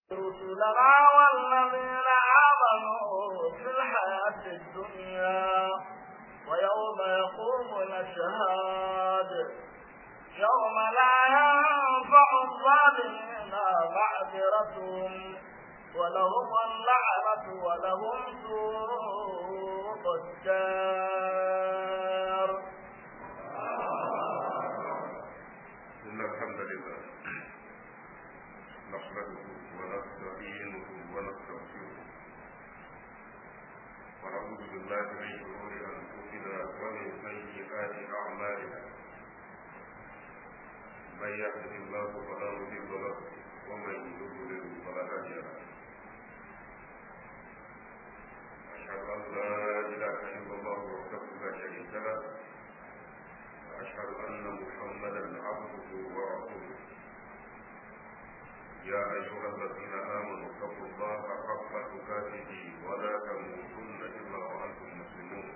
رسلنا والذين آمنوا في الحياة الدنيا ويوم يقوم الأشهاد يوم لا ينفع الظالمين معذرتهم ولهم اللعنة ولهم سوء الدار إن الحمد لله نحمده ونستعينه ونستغفره ونعوذ بالله من شرور أنفسنا ومن سيئات أعمالنا من يهده الله فلا مضل له ومن يضلل فلا هادي له أشهد أن لا إله إلا الله وحده لا شريك له وأشهد أن محمدا عبده ورسوله يا أيها الذين آمنوا اتقوا الله حق تقاته ولا تموتن إلا وأنتم مسلمون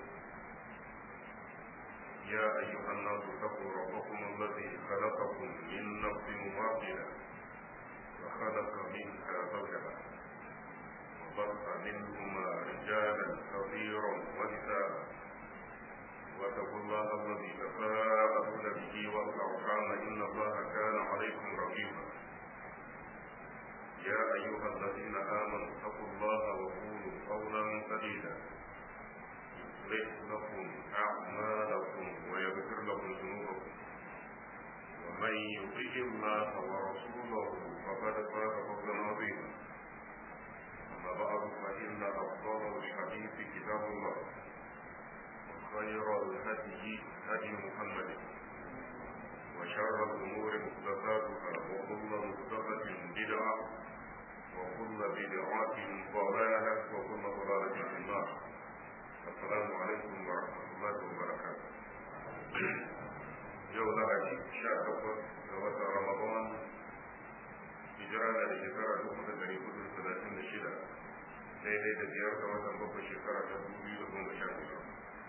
يا أيها الناس اتقوا ربكم الذي خلقكم من نفس واحدة وخلق منها زوجها وبث منهما رجالا كثيرا ونساء واتقوا الله الذي تساءلون به والأرحام إن الله كان عليكم رقيبا يا أيها الذين آمنوا اتقوا الله وقولوا قولا سديدا يصلح لكم أعمالكم ويغفر لكم ذنوبكم ومن يطع الله ورسوله فقد فاز فوزا عظيما أما بعد فإن أفضل الحديث كتاب الله خير الهدي هدي محمد وشر الأمور محدثاتها وكل محدثة بدعة وكل بدعة ضلالة وكل ضلالة في النار السلام عليكم ورحمة الله وبركاته يوم لهدي شاء وقت رمضان hijira da shekara dubu da dari hudu da talatin da shida daidai da biyar ga watan bakwai shekara ta dubu biyu da goma sha biyar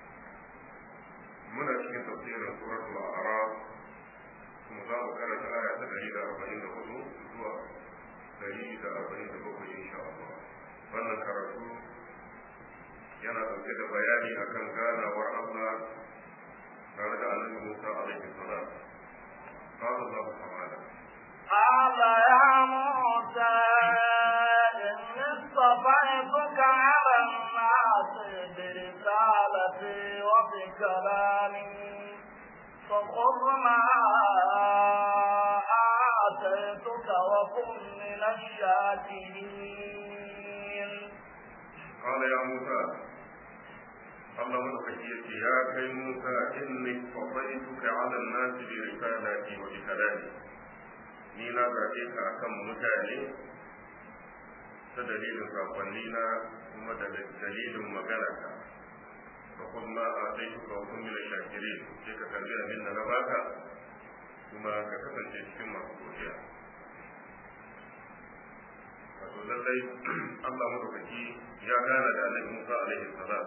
muna cikin tafsirin suratul a'raf kuma za mu karanta aya ta dari da arba'in da hudu zuwa dari da arba'in da bakwai insha Allah wannan karatu yana ɗauke da bayani akan ganawar Allah tare da annabi Musa alaihi salam قال الله تعالى قال يا موسى إني اصطفيتك على الناس برسالتي وبكلامي فخذ ما آتيتك وكن من الشاكرين قال يا موسى الله مدفعيك يا كي موسى إني اصطفيتك على الناس برسالتي وبكلامي ni na zaɓe ka akan mutane ta dalilin sakonni na kuma da dalilin magana ka ka kuma a sai ka hukun mila shakiri sai ka karbi abin da na baka kuma ka kasance cikin masu godiya wato lallai Allah madaukaki ya gana da Annabi Musa alaihi salam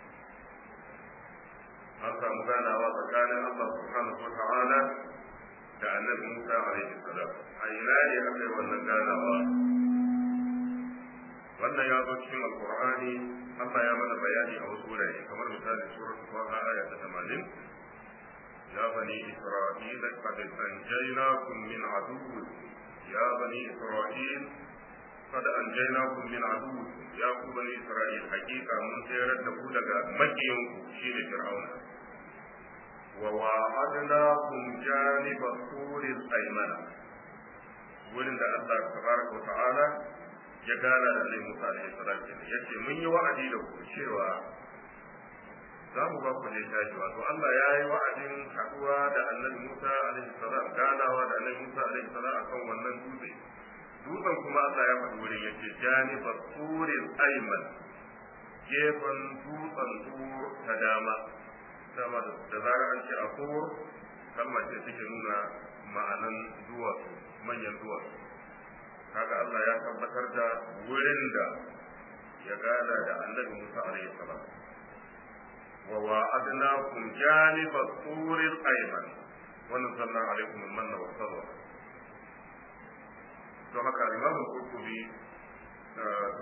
an samu ganawa tsakanin Allah subhanahu wa ta'ala da annabi Musa alaihi salam a ina ne aka yi wannan ganawa wannan ya zo cikin alqur'ani Allah ya mana bayani a wasu wurare kamar misali suratul Taha aya ta 80 ya bani isra'ila qad anjaynakum min aduwwi ya bani isra'il qad anjaynakum min aduwwi ya ku bani isra'il hakika mun tsayar da ku daga makiyanku shine fir'auna وواعدناكم جانب الطور الأيمن wurin da Allah tabaraka wa ta'ala ya gana da Annabi Musa alaihi salam yace mun yi wa'adi da ku cewa za mu ba ku littafi wato Allah ya yi wa'adin haduwa da Annabi Musa alaihi salam ganawa da Annabi Musa alaihi salam akan wannan dutse dutsen kuma Allah ya faɗi wurin yace janibat turil ayman gefen dutsen tur ta dama dama da zarar an ce akur kalmar ce take nuna ma'anan duwatsu manyan duwatsu kaga Allah ya tabbatar da wurin da ya gada da annabi Musa alaihi salam wa wa'adnakum janiba turil ayman wa nazzalna alaykum al-manna wa salwa don haka Imam Qurtubi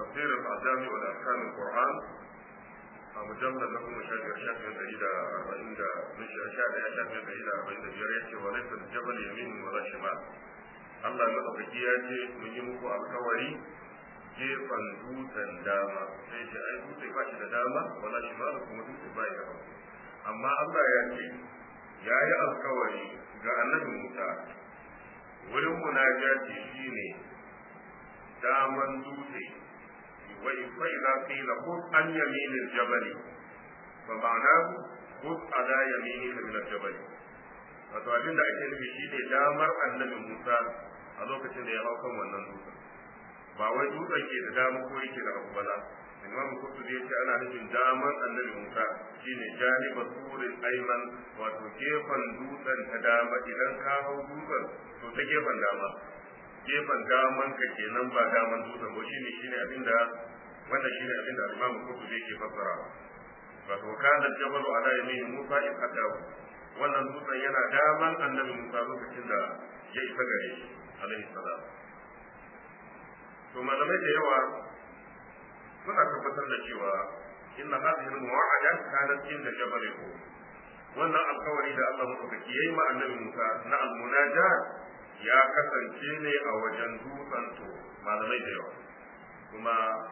tafsirin al-jami wa ahkam al-qur'an a mujallar na kuma shafi shafin dari da arba'in da mishi a shafi a shafin dari da arba'in da biyar ya ce wa laifin jabal yamin wa la shimal Allah madaukaki ya ce mun yi muku alkawari gefen dutsen dama sai ce ai dutse ba shi da dama wala shimal kuma dutse ba ya amma Allah ya ce ya yi alkawari ga annabi Musa wurin munajati shine daman dutse وإذا قيل خذ عن يمين الجبل فمعناه خذ على يمينك من الجبل wato abin da ake nufi shi ne damar annabi Musa a lokacin da ya hau kan wannan dutsen ba wai dutsen ke da dama ko yake da abu bala Imam Qurtubi ya ce ana nufin damar annabi Musa shine janiba surin ayman wato gefen dutsen ta dama idan ka hau dutsen to ta gefen dama gefen daman ka kenan ba daman dutsen ba shine shine abinda wanda shine abinda Imam Qurtubi yake fassara wato kana jabalu ala yamin Musa in hadahu wannan dutsen yana daman annabi Musa lokacin da ya isa gare shi alaihi salam to malamai da yawa suna tabbatar da cewa inna hadhihi al-mu'ahada kanat inda jabal wannan alkawari da Allah madaukaki yayi ma annabi Musa na al-munajat ya kasance ne a wajen dutsen to malamai da yawa kuma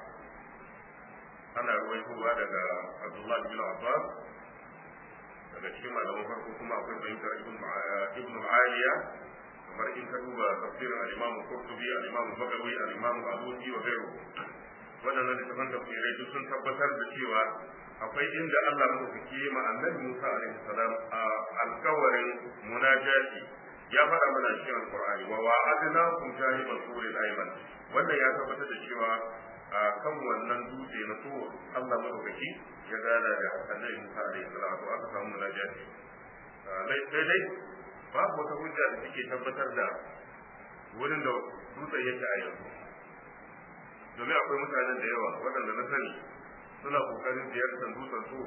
ana ruwaitowa daga Abdullah bin Abbas daga cikin malaman farko kuma akwai fahimtar ibn Aliya kamar in ka duba tafsirin al-Imam Qurtubi al-Imam Bagawi al-Imam Abuji wa gairu waɗannan littafan tafsirai duk sun tabbatar da cewa akwai inda Allah madaukaki ma annabi Musa alaihi salam a alkawarin munajati ya faɗa mana cikin alqur'ani wa wa'adna kum jahibal suril ayman wannan ya tabbatar da cewa a kan wannan dutse na so Allah madaukaki ya gana da annabi Musa alaihi salam to aka samu munajati sai dai babu wata hujja da take tabbatar da wurin da dutsen yake a yanzu domin akwai mutanen da yawa waɗanda na sani suna kokarin ziyartar dutsen so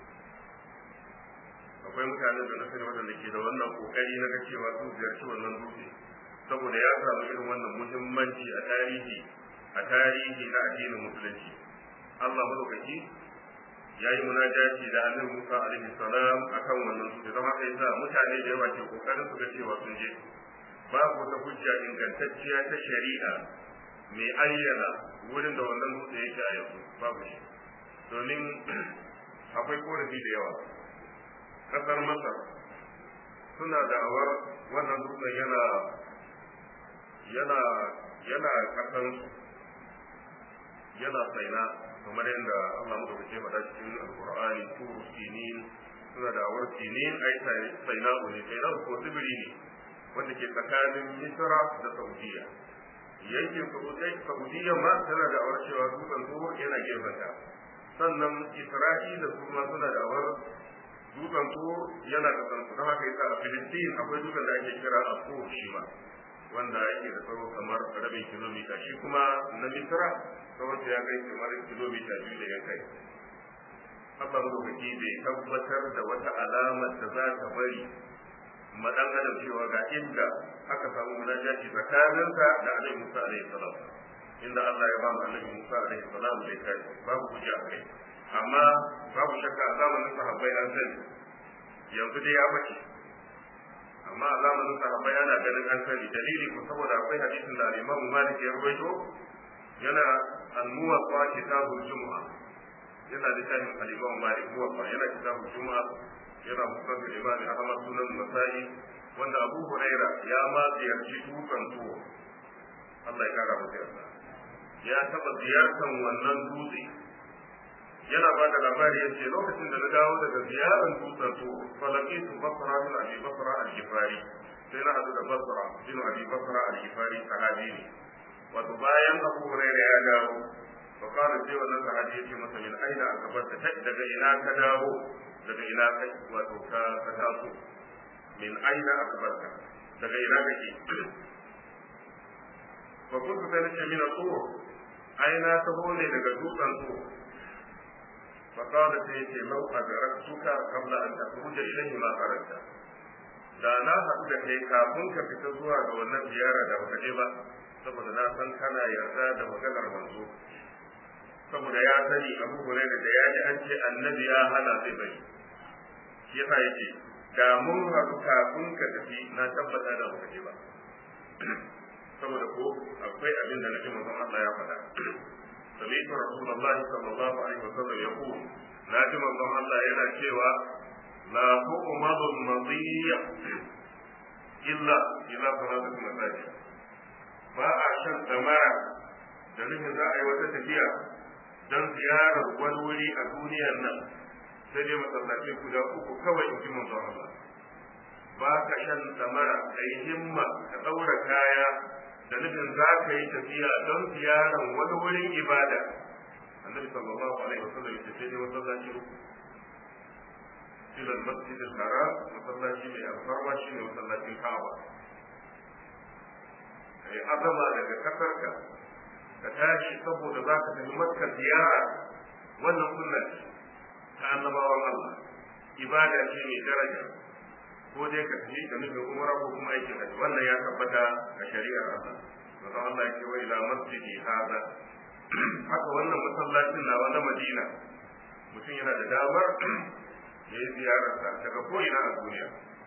akwai mutanen da na sani waɗanda ke da wannan kokari na cewa sun ziyarci wannan dutse saboda ya samu irin wannan muhimmanci a tarihi a tarihi na addinin musulunci Allah madaukaki ya yi munajati da annabi Musa alaihi salam akan wannan dutse zama kai sa mutane da yawa ke kokarin su ga cewa sun je babu wata hujja ingantacciya ta shari'a mai ayyana wurin da wannan dutse yake a yanzu babu shi domin akwai korafi da yawa kasar masar suna da'awar wannan dutsen yana yana yana kasan yana saina kamar yadda Allah mu da faɗa cikin alqur'ani turu sinin suna da'awar sinin ai saina ne saina ko tsibiri ne wanda ke tsakanin misra da saudiya yankin saudiya ma tana da awar cewa dutsen tsoho yana gefenta sannan isra'ila su ma suna da awar dutsen tsoho yana kasan su don haka yasa a filistin akwai dutsen da ake kira a tsoho shi ma wanda yake da tsawo kamar rabin kilomita shi kuma na misra tsawon ya kai kamar kilomita biyu da ya kai Allah madaukaki bai tabbatar da wata alamar da za ta bari madan adam cewa ga inda aka samu munajati tsakaninsa da Annabi Musa alaihi salam inda Allah ya ba mu Annabi Musa alaihi salam da kai babu hujja kai amma babu shakka a zamanin sahabbai an sani yanzu dai ya bace amma a zamanin sahabbai ana ganin an sani dalili ko saboda akwai hadisin da Imam Malik ya rawaito yana al-muwatta kitabul jumu'a yana littafin al-Imam Malik muwatta yana kitabul jumu'a yana musnad al-imam Ahmad sunan Nasa'i wanda Abu Huraira ya ma ziyarci dutsen tuwo Allah ya kara masa yarda ya taba ziyartar wannan dutse yana ba da labari ya ce lokacin da na dawo daga ziyarar dutsen tuwo falakitu basra bin abi basra al-gifari sai na hadu da basra bin abi basra al-gifari sahabi ne wato bayan Abu Huraira ya dawo fa kana sai wannan sahabi ya ce masa min aina akabarta daga ina ka dawo daga ina kai wato ka ka taso min aina akbarka daga ina kake fa kuntu sai nace min tur aina taho ne daga dutsen tur fa qala sai ce lau adraktuka qabla an takhruja ilayhi ma kharajta da na haɗu da kai kafin ka fita zuwa ga wannan ziyara da baka je ba saboda na san kana yarda da maganar manzo saboda ya sani abu hurairah da ya ji an ce annabi ya hana zai bari shi yasa yake da mun haɗu kafin ka tafi na tabbata da baka je ba saboda ko akwai abin da nake manzon Allah ya faɗa سمعت رسول الله صلى الله عليه وسلم يقول ناجم الله الله يلا شيوا لا تؤمض المضيع إلا إلى صلاة المساجد ba a shan damara da nufin za a yi wata tafiya don ziyarar wani wuri a duniyar nan sai dai masallaci guda uku kawai in ji manzon Allah ba ka shan damara ka yi himma ka ɗaura kaya da nufin za ka yi tafiya don ziyarar wani wurin ibada annabi sallallahu alaihi wasallam ya ce dai masallaci uku ila al-masjid al-haram masallaci mai alfarma shine masallacin Ka'aba kai azama daga kasarka ka tashi saboda za ka tafi makka ziyara wannan sunna ce ta annabawan Allah ibada ce mai daraja ko dai ka tafi da nufin umara ko kuma aikin hajji wannan ya tabbata a shari'ar Allah manzo Allah ya ce wa ila masjidi hada haka wannan masallacin nawa na Madina mutum yana da damar ya yi ziyararsa daga ko'ina a duniya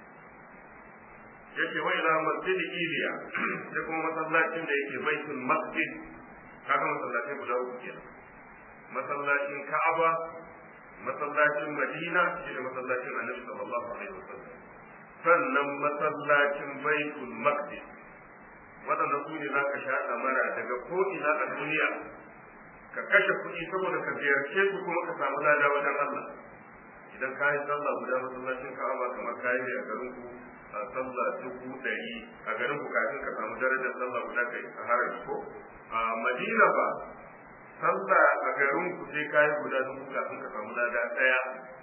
yake wa ila masjidi Iliya sai kuma masallacin da yake baitul masjid kaga masallacin guda uku kenan masallacin Ka'aba masallacin Madina shi ne masallacin Annabi sallallahu alaihi wasallam sannan masallacin baitul maqdis waɗanda su ne za ka sha ɗamara daga ko'ina a duniya ka kashe kuɗi saboda ka ziyarce su kuma ka samu lada wajen Allah idan ka yi sallah guda masallacin ka'aba kamar ka yi a garin ku a sallah dubu ɗari a garin ku kafin ka samu darajar sallah guda kai a harami ko a madina ba sallah a garin ku sai ka yi guda dubu kafin ka samu lada ɗaya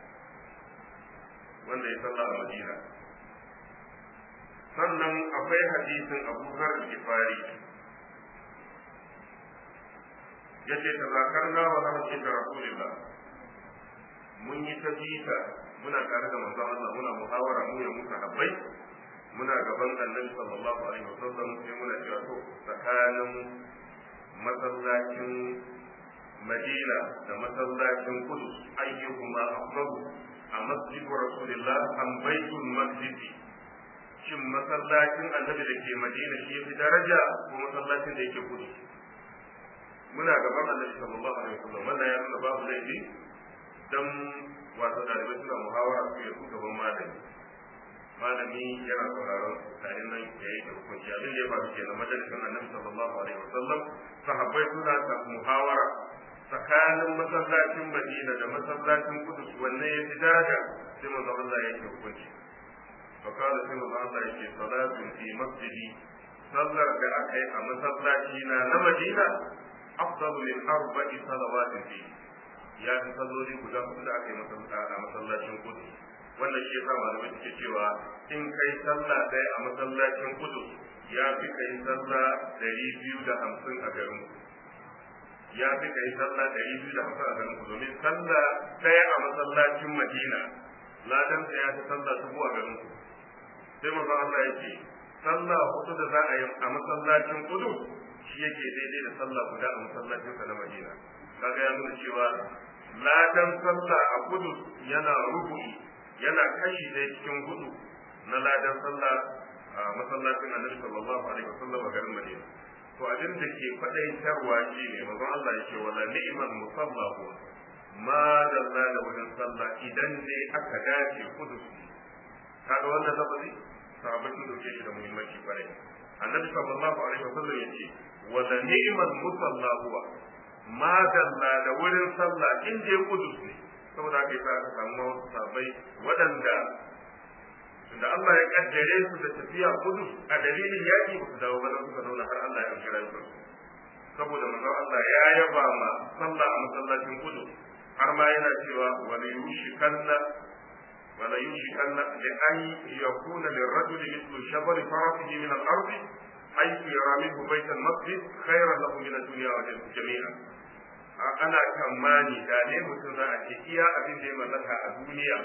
wanda ya sallah a madina sannan akwai hadisin abu zar gifari ya ce ta zakar na wa zama ce da rasulillah mun yi ta jita muna tare da manzon Allah muna muhawara mu ya muka habbai muna gaban annabi sallallahu alaihi wasallam sai muna cewa to tsakanin masallacin Madina da masallacin Kudus ayyuhuma afdalu a masjidu rasulillah am baitul masjidi shin masallacin annabi da ke madina shi fi daraja ko masallacin da yake kudu muna gaban annabi sallallahu alaihi wasallam wannan ya nuna babu laifi dan wato dalibai suna muhawara su yi gaban malami malami yana sauraron tare nan ya yi hukunci abin da ya faru kenan majalisin annabi sallallahu alaihi wasallam sahabbai suna ta muhawara tsakanin masallacin madina da masallacin kudus wanne ya fi daraja sai manzo Allah ya yi hukunci فقال سيما الله يكي صلاة في مسجدي صلى بأكي أما صلاتينا نمدينة أفضل من أربع صلوات فيه ya fi salloli guda hudu da aka yi a masallacin kudu wannan shi yasa malamai suke cewa in kai sallah ɗaya a masallacin kudu ya fi kai sallah ɗari biyu da hamsin a garin ya fi kai sallah ɗari biyu da hamsin a garin ku domin sallah ɗaya a masallacin madina ladan ya fi sallah dubu a garin ku sai manzon Allah yake sallah hudu da za a yi a masallacin kudu shi yake daidai da sallah guda a masallacin sa na Madina kaga ya nuna cewa ladan sallah a kudu yana rubu'i yana kashi ɗaya cikin hudu na ladan sallah a masallacin Annabi sallallahu alaihi wasallam a garin Madina to abin da ke faɗaitarwa shi ne manzon Allah yake wala ni'mal musalla huwa ma dalla da wajen sallah idan ne aka dace kudu kaga wannan lafazi sahabbai sun dauke shi da muhimmanci kwarai annabi sallallahu alaihi wasallam yace wa la ni'mal musalla huwa ma dalla da wurin sallah in je kudus ne saboda haka yasa aka samu sahabbai waɗanda da Allah ya kaddare su da tafiya kudus a dalilin yaki ba su dawo ba suka zauna har Allah ya kira su saboda manzon Allah ya yaba ma sallah a masallacin kudus har ma yana cewa wa la yushikanna ولا يوشكن لأن يكون للرجل مثل شبر فرسه من الأرض حيث يرى منه بيت المسجد خيرا له من الدنيا جميعا ana kamani da ne mutum za a ce iya abin da ya mallaka a duniya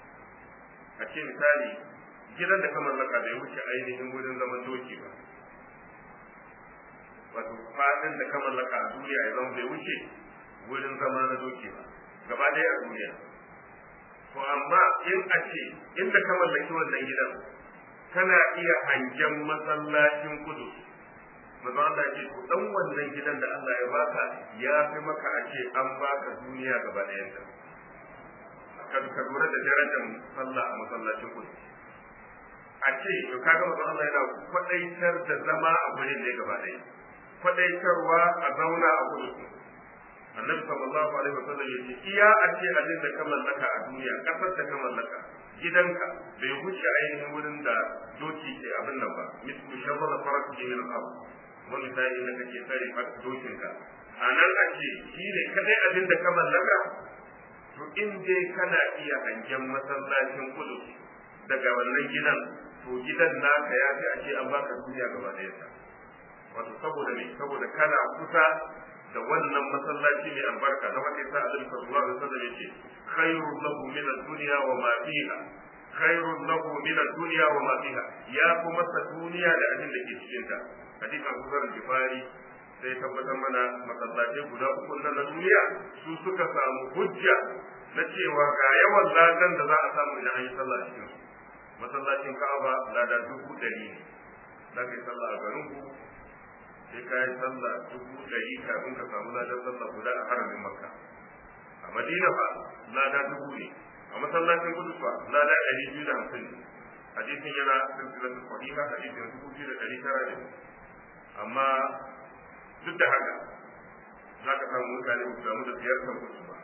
a ce misali gidan da ka mallaka bai wuce ainihin wurin zaman doki ba wato fadin da ka mallaka a duniya ya zama bai wuce wurin zama na doki ba gaba ɗaya a duniya to amma in a ce inda ka mallaki wannan gidan kana iya hangen masallacin kudu maza Allah ce to dan wannan gidan da Allah ya baka ya fi maka a ce an baka duniya gaba ɗayan ta ka lura da darajar sallah a masallacin kudu a ce to kaga maza Allah yana kwadaitar da zama a gurin ne gaba ɗaya kwadaitarwa a zauna a kudu annabi sallallahu alaihi wasallam ya ce iya a ce abin da ka mallaka a duniya kasar da ka mallaka gidanka bai wuce ainihin wurin da doki ke abin nan ba mislu shabara farat ke min al wani sai da kake tsare fat dokinka a nan a ce shi ne kadai abin da ka mallaka to in dai kana iya hangen masallacin kudu daga wannan gidan to gidan naka ya fi a ce an baka duniya gaba ɗaya wato saboda me saboda kana kusa da wannan masallaci mai albarka na wanda yasa Annabi sallallahu alaihi wasallam yace khairul lahu min ad-dunya wa ma fiha khairul lahu min ad-dunya wa ma fiha ya kuma sa duniya da abin da ke cikin ta hadisi Abu Dharr al-Ghifari sai tabbatar mana masallatai guda uku na duniya su suka samu hujja na cewa ga yawan ladan da za a samu idan an yi sallah a cikin masallacin Ka'aba lada dubu ɗari ne za ka yi sallah a garin ku sai ka yi sallah dubu ɗari kafin ka samu ladan sallah guda a haramin makka a madina fa lada dubu ne a masallacin kudu fa lada ɗari biyu da hamsin ne hadisin yana silsilar sahiha hadisin dubu biyu da ɗari tara ne amma duk da haka za ka samu mutane ba su samu da ziyartar kudu ba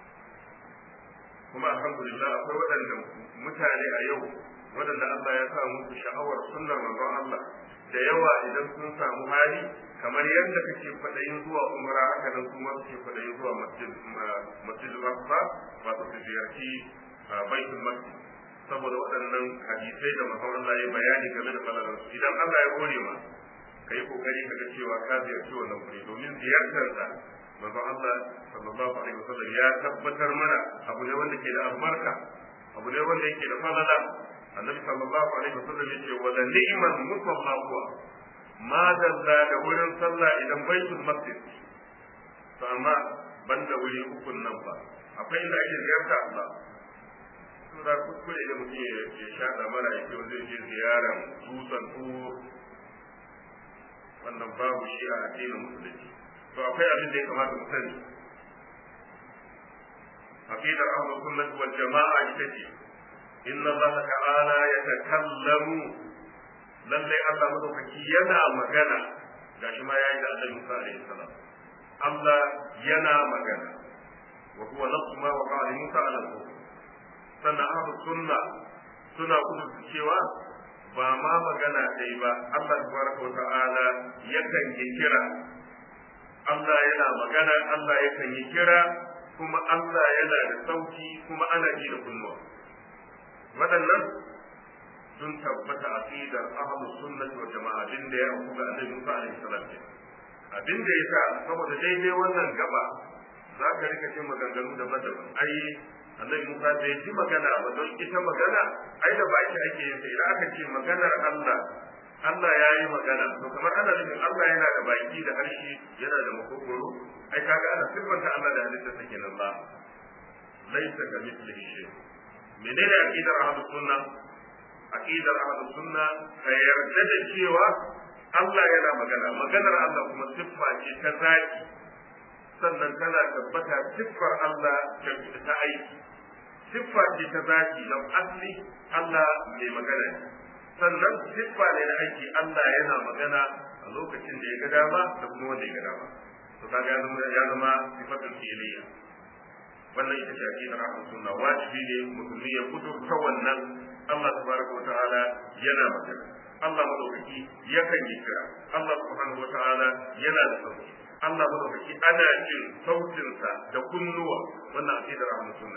kuma alhamdulillah akwai waɗanda mutane a yau waɗanda Allah ya sa musu sha'awar sunnar manzon Allah da yawa idan sun samu hali kamar yadda kake kwaɗayin zuwa umra haka nan kuma suke kwaɗayin zuwa masjid masjid Aqsa wato su ziyarci baitul masjid saboda waɗannan hadisai da manzon Allah ya bayani game da falalar su idan Allah ya gode ma kai kokari kaga cewa ka ziyarci wannan wuri domin ziyartar da manzon Allah sallallahu alaihi wasallam ya tabbatar mana abu ne wanda ke da albarka abu ne wanda yake da falala annabi sallallahu alaihi wasallam yace wa la ni'mal musalla huwa ma dalla da wurin sallah idan baitul masjid to amma banda wuri ukun nan ba akwai inda ake ziyarta Allah sura kuskure da mutum ya shaɗa mara ya ce zai je ziyaran dutsen tur wannan babu shi a addinin musulunci to akwai abin da ya kamata mu sani aqidar ahlus sunnah wal jama'a ita ce inna allaha ta'ala yatakallamu lalle Allah madaukaki yana magana gashi ma yayi da Annabi Musa alaihi salam Allah yana magana wa huwa nafsu ma wa qala Musa alaihi sannan ahlus sunna suna kudu cewa ba ma magana dai ba Allah tabaraka wa ta'ala yakan yi kira Allah yana magana Allah yakan yi kira kuma Allah yana da sauki kuma ana ji da kunnuwa waɗannan sun tabbata aqidar ahlus sunnati wal jama'a din da ya auku ga annabi Musa alaihi salam abin da yasa saboda daidai wannan gaba za ka rika jin maganganu daban-daban ai annabi Musa bai ji magana ba don ita magana ai da baki ake yin idan aka ce maganar Allah Allah ya yi magana to kamar ana nufin Allah yana da baki da harshe yana da makogoro ai kaga ana siffanta Allah da halittar sa kenan ba laisa ka mislihi shay menene aqidar ahlus sunna aqidar ahlus sunna ka yarda da cewa Allah yana magana maganar Allah kuma siffa ce ta zaki sannan tana tabbata siffar Allah ta aiki siffa ce ta zaki don asli Allah mai magana ne sannan siffa ne na aiki Allah yana magana a lokacin da ya ga dama da kuma wanda ya ga dama to kaga ya zama ya zama sifatul fi'liya wannan ita ce aqidar ahlus sunna wajibi ne musulmi ya kudurta wannan Allah tabaraka wa ta'ala yana magana Allah madaukaki yakan yi kira Allah subhanahu wa ta'ala yana da sauki Allah madaukaki ana jin sautinsa da kunnuwa wannan aqidar ahlus sunna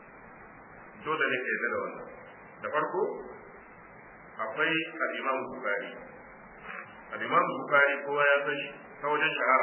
dole ne ka yarda da wannan da farko akwai al-Imam Bukhari al-Imam Bukhari kowa ya sani ta wajen shahara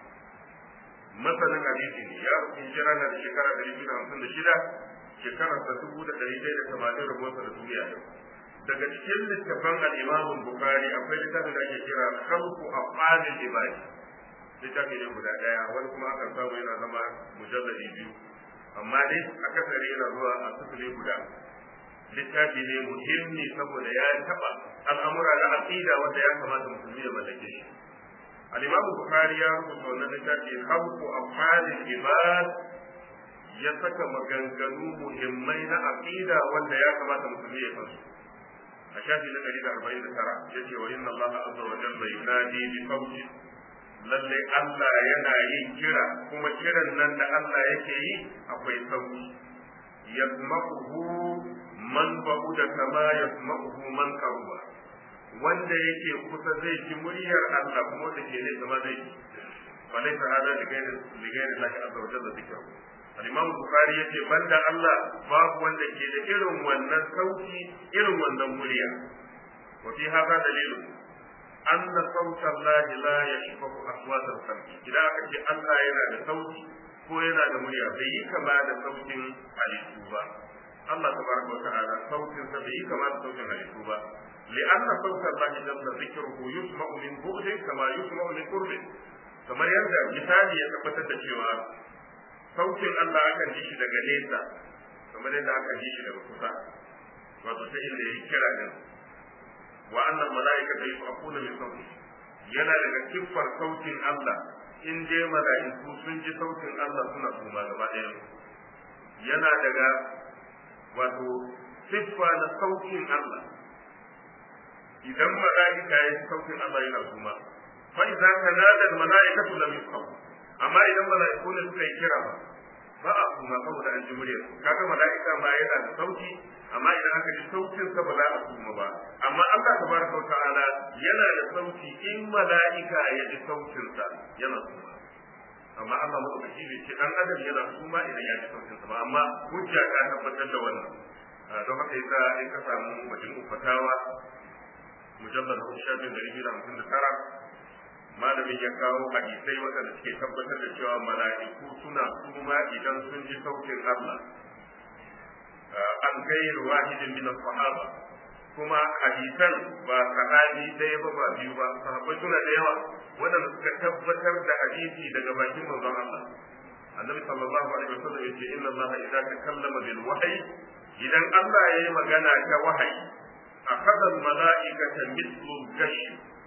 masanin hadisi ne ya rufe jira na da shekara ɗari biyu da hamsin da shida shekarar sa dubu da ɗari ɗaya da tamanin rabuwarsa da duniya yau daga cikin littafan al-Imam Bukhari akwai littafin da ake kira khalqu afalil ibadi littafi ne guda daya wani kuma akan samu yana zama mujalladi biyu amma dai akasari yana zuwa a sifili guda littafi ne muhimmi saboda ya taba al'amura na aqida wanda ya kamata musulmi ya mallake shi al-imam bukhari ya rubuta wannan littafi khalqu af'alil ibad ya saka maganganu muhimmai na aqida wanda ya kamata musulmi ya san su a shafi na 149 yace wa inna allaha azza wa jalla yunadi bi qawli lalle Allah yana yin kira kuma kiran nan da Allah yake yi akwai sauki yasma'uhu man ba'uda kama yasma'uhu man qaruba wanda yake kusa zai ji muryar Allah kuma da ke nesa ma zai ji falaita hada da gairi da gairi Allah azza wa jalla zikru al-imam bukhari yace banda Allah babu wanda ke da irin wannan sauki irin wannan murya wa fi hada dalilu anna sauta Allah la yashfahu aswat al-khalq idan aka ce Allah yana da sauti ko yana da murya bai yi kama da sautin halittu ba Allah tabaraka wa ta'ala sautin sa bai yi kama da sautin halittu ba لأن صوت الله جل ذكره يسمع من بعد كما يسمع من قرب kamar yadda misali ya tabbatar da cewa sautin Allah akan ji shi daga nesa kamar yadda aka ji shi daga kusa wato ta inda ya kira din wa annal mala'ikata yusafuna min sauti yana daga kiffar sautin Allah in je mala'iku sun ji sautin Allah suna suma gaba ɗaya yana daga wato siffa na sautin Allah idan mala'ika ya ji sautin Allah yana suma fa idza tanada al mala'ikatu lam yusqaw amma idan mala'iku ne suka yi kira ba ba a suma saboda an ji muryar kaga mala'ika ma yana da sauti amma idan aka ji sautin sa ba za a suma ba amma Allah tabaraka wa ta'ala yana da sauti in mala'ika ya ji sautin sa yana suma amma Allah madaukaki bai ce dan adam yana suma idan ya ji sautin sa ba amma hujja ta tabbatar da wannan don haka yasa in ka samu majmu'u fatawa mujallal na shafin dari biyu da hamsin da tara malamin ya kawo hadisai waɗanda suke tabbatar da cewa mala'iku suna suma idan sun ji sautin Allah an gairu wahidin min sahaba kuma hadisan ba sahabi ɗaya ba ba biyu ba sahabbai suna da yawa waɗanda suka tabbatar da hadisi daga bakin manzon Allah annabi sallallahu alaihi wasallam yace inna Allah idza takallama bil wahyi idan Allah yayi magana ta wahayi akhadha al mala'ikata mithlu gash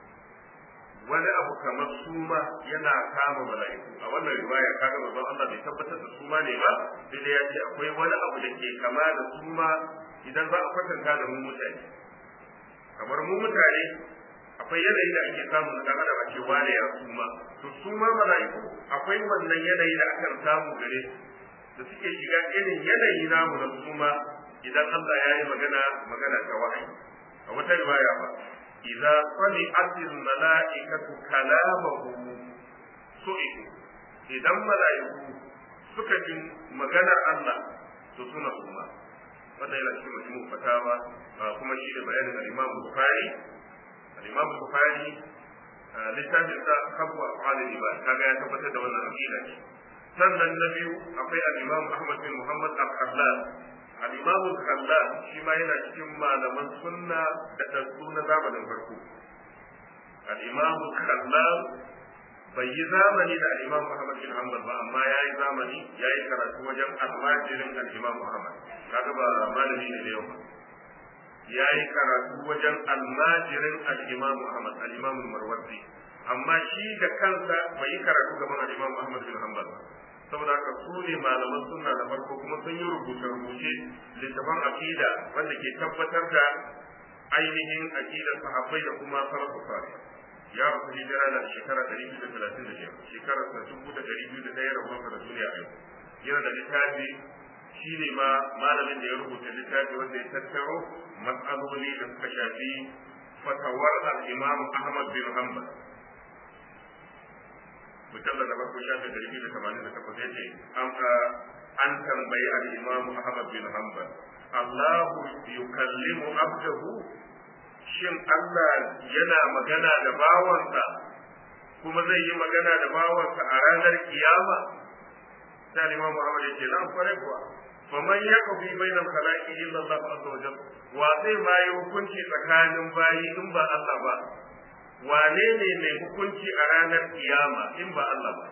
wani abu kamar suma yana kama mala'iku a wannan riwaya kaga manzon Allah bai tabbatar da suma ne ba sai dai ya ce akwai wani abu da ke kama da suma idan za a kwatanta da mu mutane kamar mu mutane akwai yanayi da ake samu na dan adam a ce wane ya suma to suma mala'iku akwai wannan yanayi da akan samu gare su da suke shiga irin yanayi namu na suma idan Allah ya yi magana magana ta wahayi a wata riwaya ba idza sami'at al-mala'ikatu kalamahu su'iku idan mala'iku suka ji maganar Allah to suna suma wanda yana cikin majmu fatawa kuma shi ne bayanin al-Imam Bukhari al-Imam Bukhari littafin sa kabwa afal ibad kaga ya tabbatar da wannan aqida ce sannan na biyu akwai al-Imam Ahmad bin Muhammad al-Khallal al-Imam al-Khallal shi ma yana cikin malaman sunna da dasu na zamanin farko al-Imam al-Khallal bai yi zamani da al-Imam Muhammad bin Hanbal ba amma ya yi zamani ya yi karatu wajen almajirin al-Imam Muhammad kaga ba malami ne da yau ba ya yi karatu wajen almajirin al-Imam Muhammad al-Imam Marwazi amma shi da kansa bai yi karatu gaban al-Imam Muhammad bin Hanbal ba saboda haka su ne malaman sunna da farko kuma sun yi rubuce-rubuce littafan aqida wanda ke tabbatar da ainihin aqidar sahabbai da kuma salafu salih ya rasu hijira da shekara 235 shekarar da dubu da ɗari biyu da ɗaya rabuwarsa da duniya a yau yana da littafi shi ne ma malamin da ya rubuta littafi wanda ya tattaro matsaloli da suka shafi fatawar al-imam ahmad bin hanbal mujalla da farko shafi ɗari biyu da tamanin da takwas ya ce an tambayi al-imam ahmad bin hanbal Allahu yukallimu abdahu shin Allah yana magana da bawansa kuma zai yi magana da bawansa a ranar kiyama sai Imam Muhammad yake nan kware kuwa faman yaqbi bainal khalaqi illa Allah azza wa jalla wa zai ma yi hukunci tsakanin bayi in ba Allah ba wane ne mai hukunci a ranar kiyama in ba Allah ba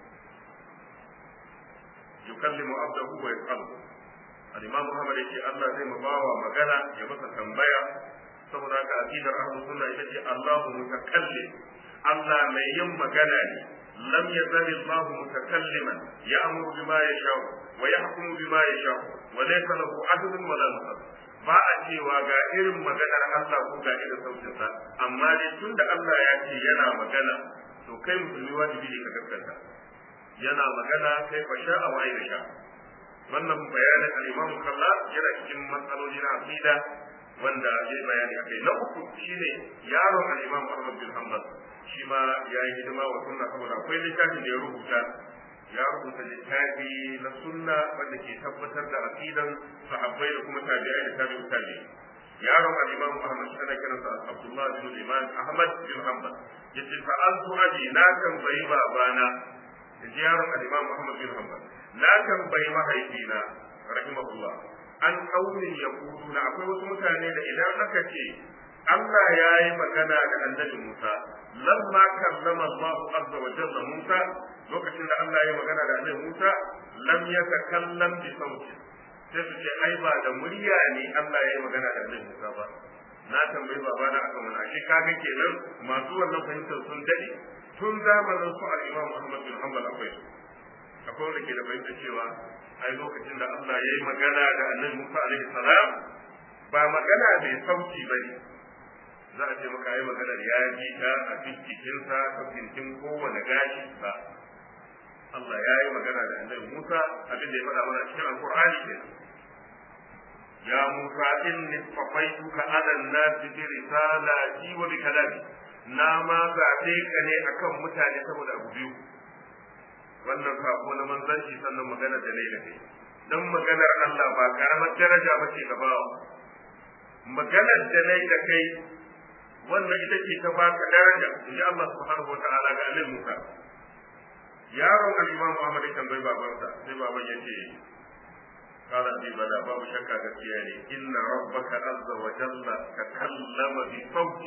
yukallimu abdahu wa yas'alu al-imam Muhammad yake Allah zai ma bawa magana ya masa tambaya saboda haka aqidar ahlus sunna ita ce Allahu mutakallim Allah mai yin magana ne lam yazal Allah mutakalliman ya'muru bima yasha wa yahkumu bima yasha wa laysa lahu adlun wala nasab ba a cewa ga irin maganar Allah ko ga irin sautinsa amma dai tunda Allah ya ce yana magana to kai musulmi wajibi ne ka gaskata yana magana kai fa sha a waye sha wannan bayanin al-Imam Kallal yana cikin matsaloli na aqida wanda ya bayani akai na uku shine yaron al-Imam Ahmad bin Hanbal shi ma ya yi hidima wa sunna saboda akwai littafin da ya rubuta ya rubuta littafi na sunna wanda ke tabbatar da aqidan sahabbai da kuma tabi'ai da tabi'u tabi'i yaron al-Imam Ahmad shi ana kiransa Abdullah bin Iman Ahmad bin Hanbal yace fa'altu abi na tambayi babana yace yaron al-Imam Ahmad bin Hanbal na tambayi mahaifina rahimahullah an kaunin yaquluna akwai wasu mutane da idan aka ce Allah ya yi magana da annabi Musa lamma kallama Allah azza wa jalla Musa lokacin da Allah ya yi magana da annabi Musa lam yatakallam bi sauti sai su ce ai ba da murya ne Allah ya yi magana da annabi Musa ba na tambayi babana akan wani ashe kaga kenan masu wannan fahimtar sun dade tun zamanin su al-Imam Ahmad bin Hanbal akwai su akwai wanda ke da fahimtar cewa ai lokacin da Allah ya yi magana da annabi Musa alaihi salam ba magana mai sauti bane za a ce maka yi maganar ya ji ta a cikinsa ta cikin kowane gashi ba Allah ya yi magana da annabi Musa abin da ya faɗa mana cikin Alƙur'ani ke ya Musa inni safaituka ala nasi bi risalati wa bi kalami na ma zaɓe ka ne akan mutane saboda abu biyu wannan sako na manzanci sannan magana da ne da kai dan maganar Allah ba karamar daraja ba ce gaba maganar da ne da kai wannan ita ce ta baka daraja in ji Allah subhanahu wa ta'ala ga annabi Musa yaron al-Imam Muhammad kan bai babansa sai baban ya ce qala bi bala babu shakka gaskiya ne inna rabbaka azza wa jalla takallama bi sauti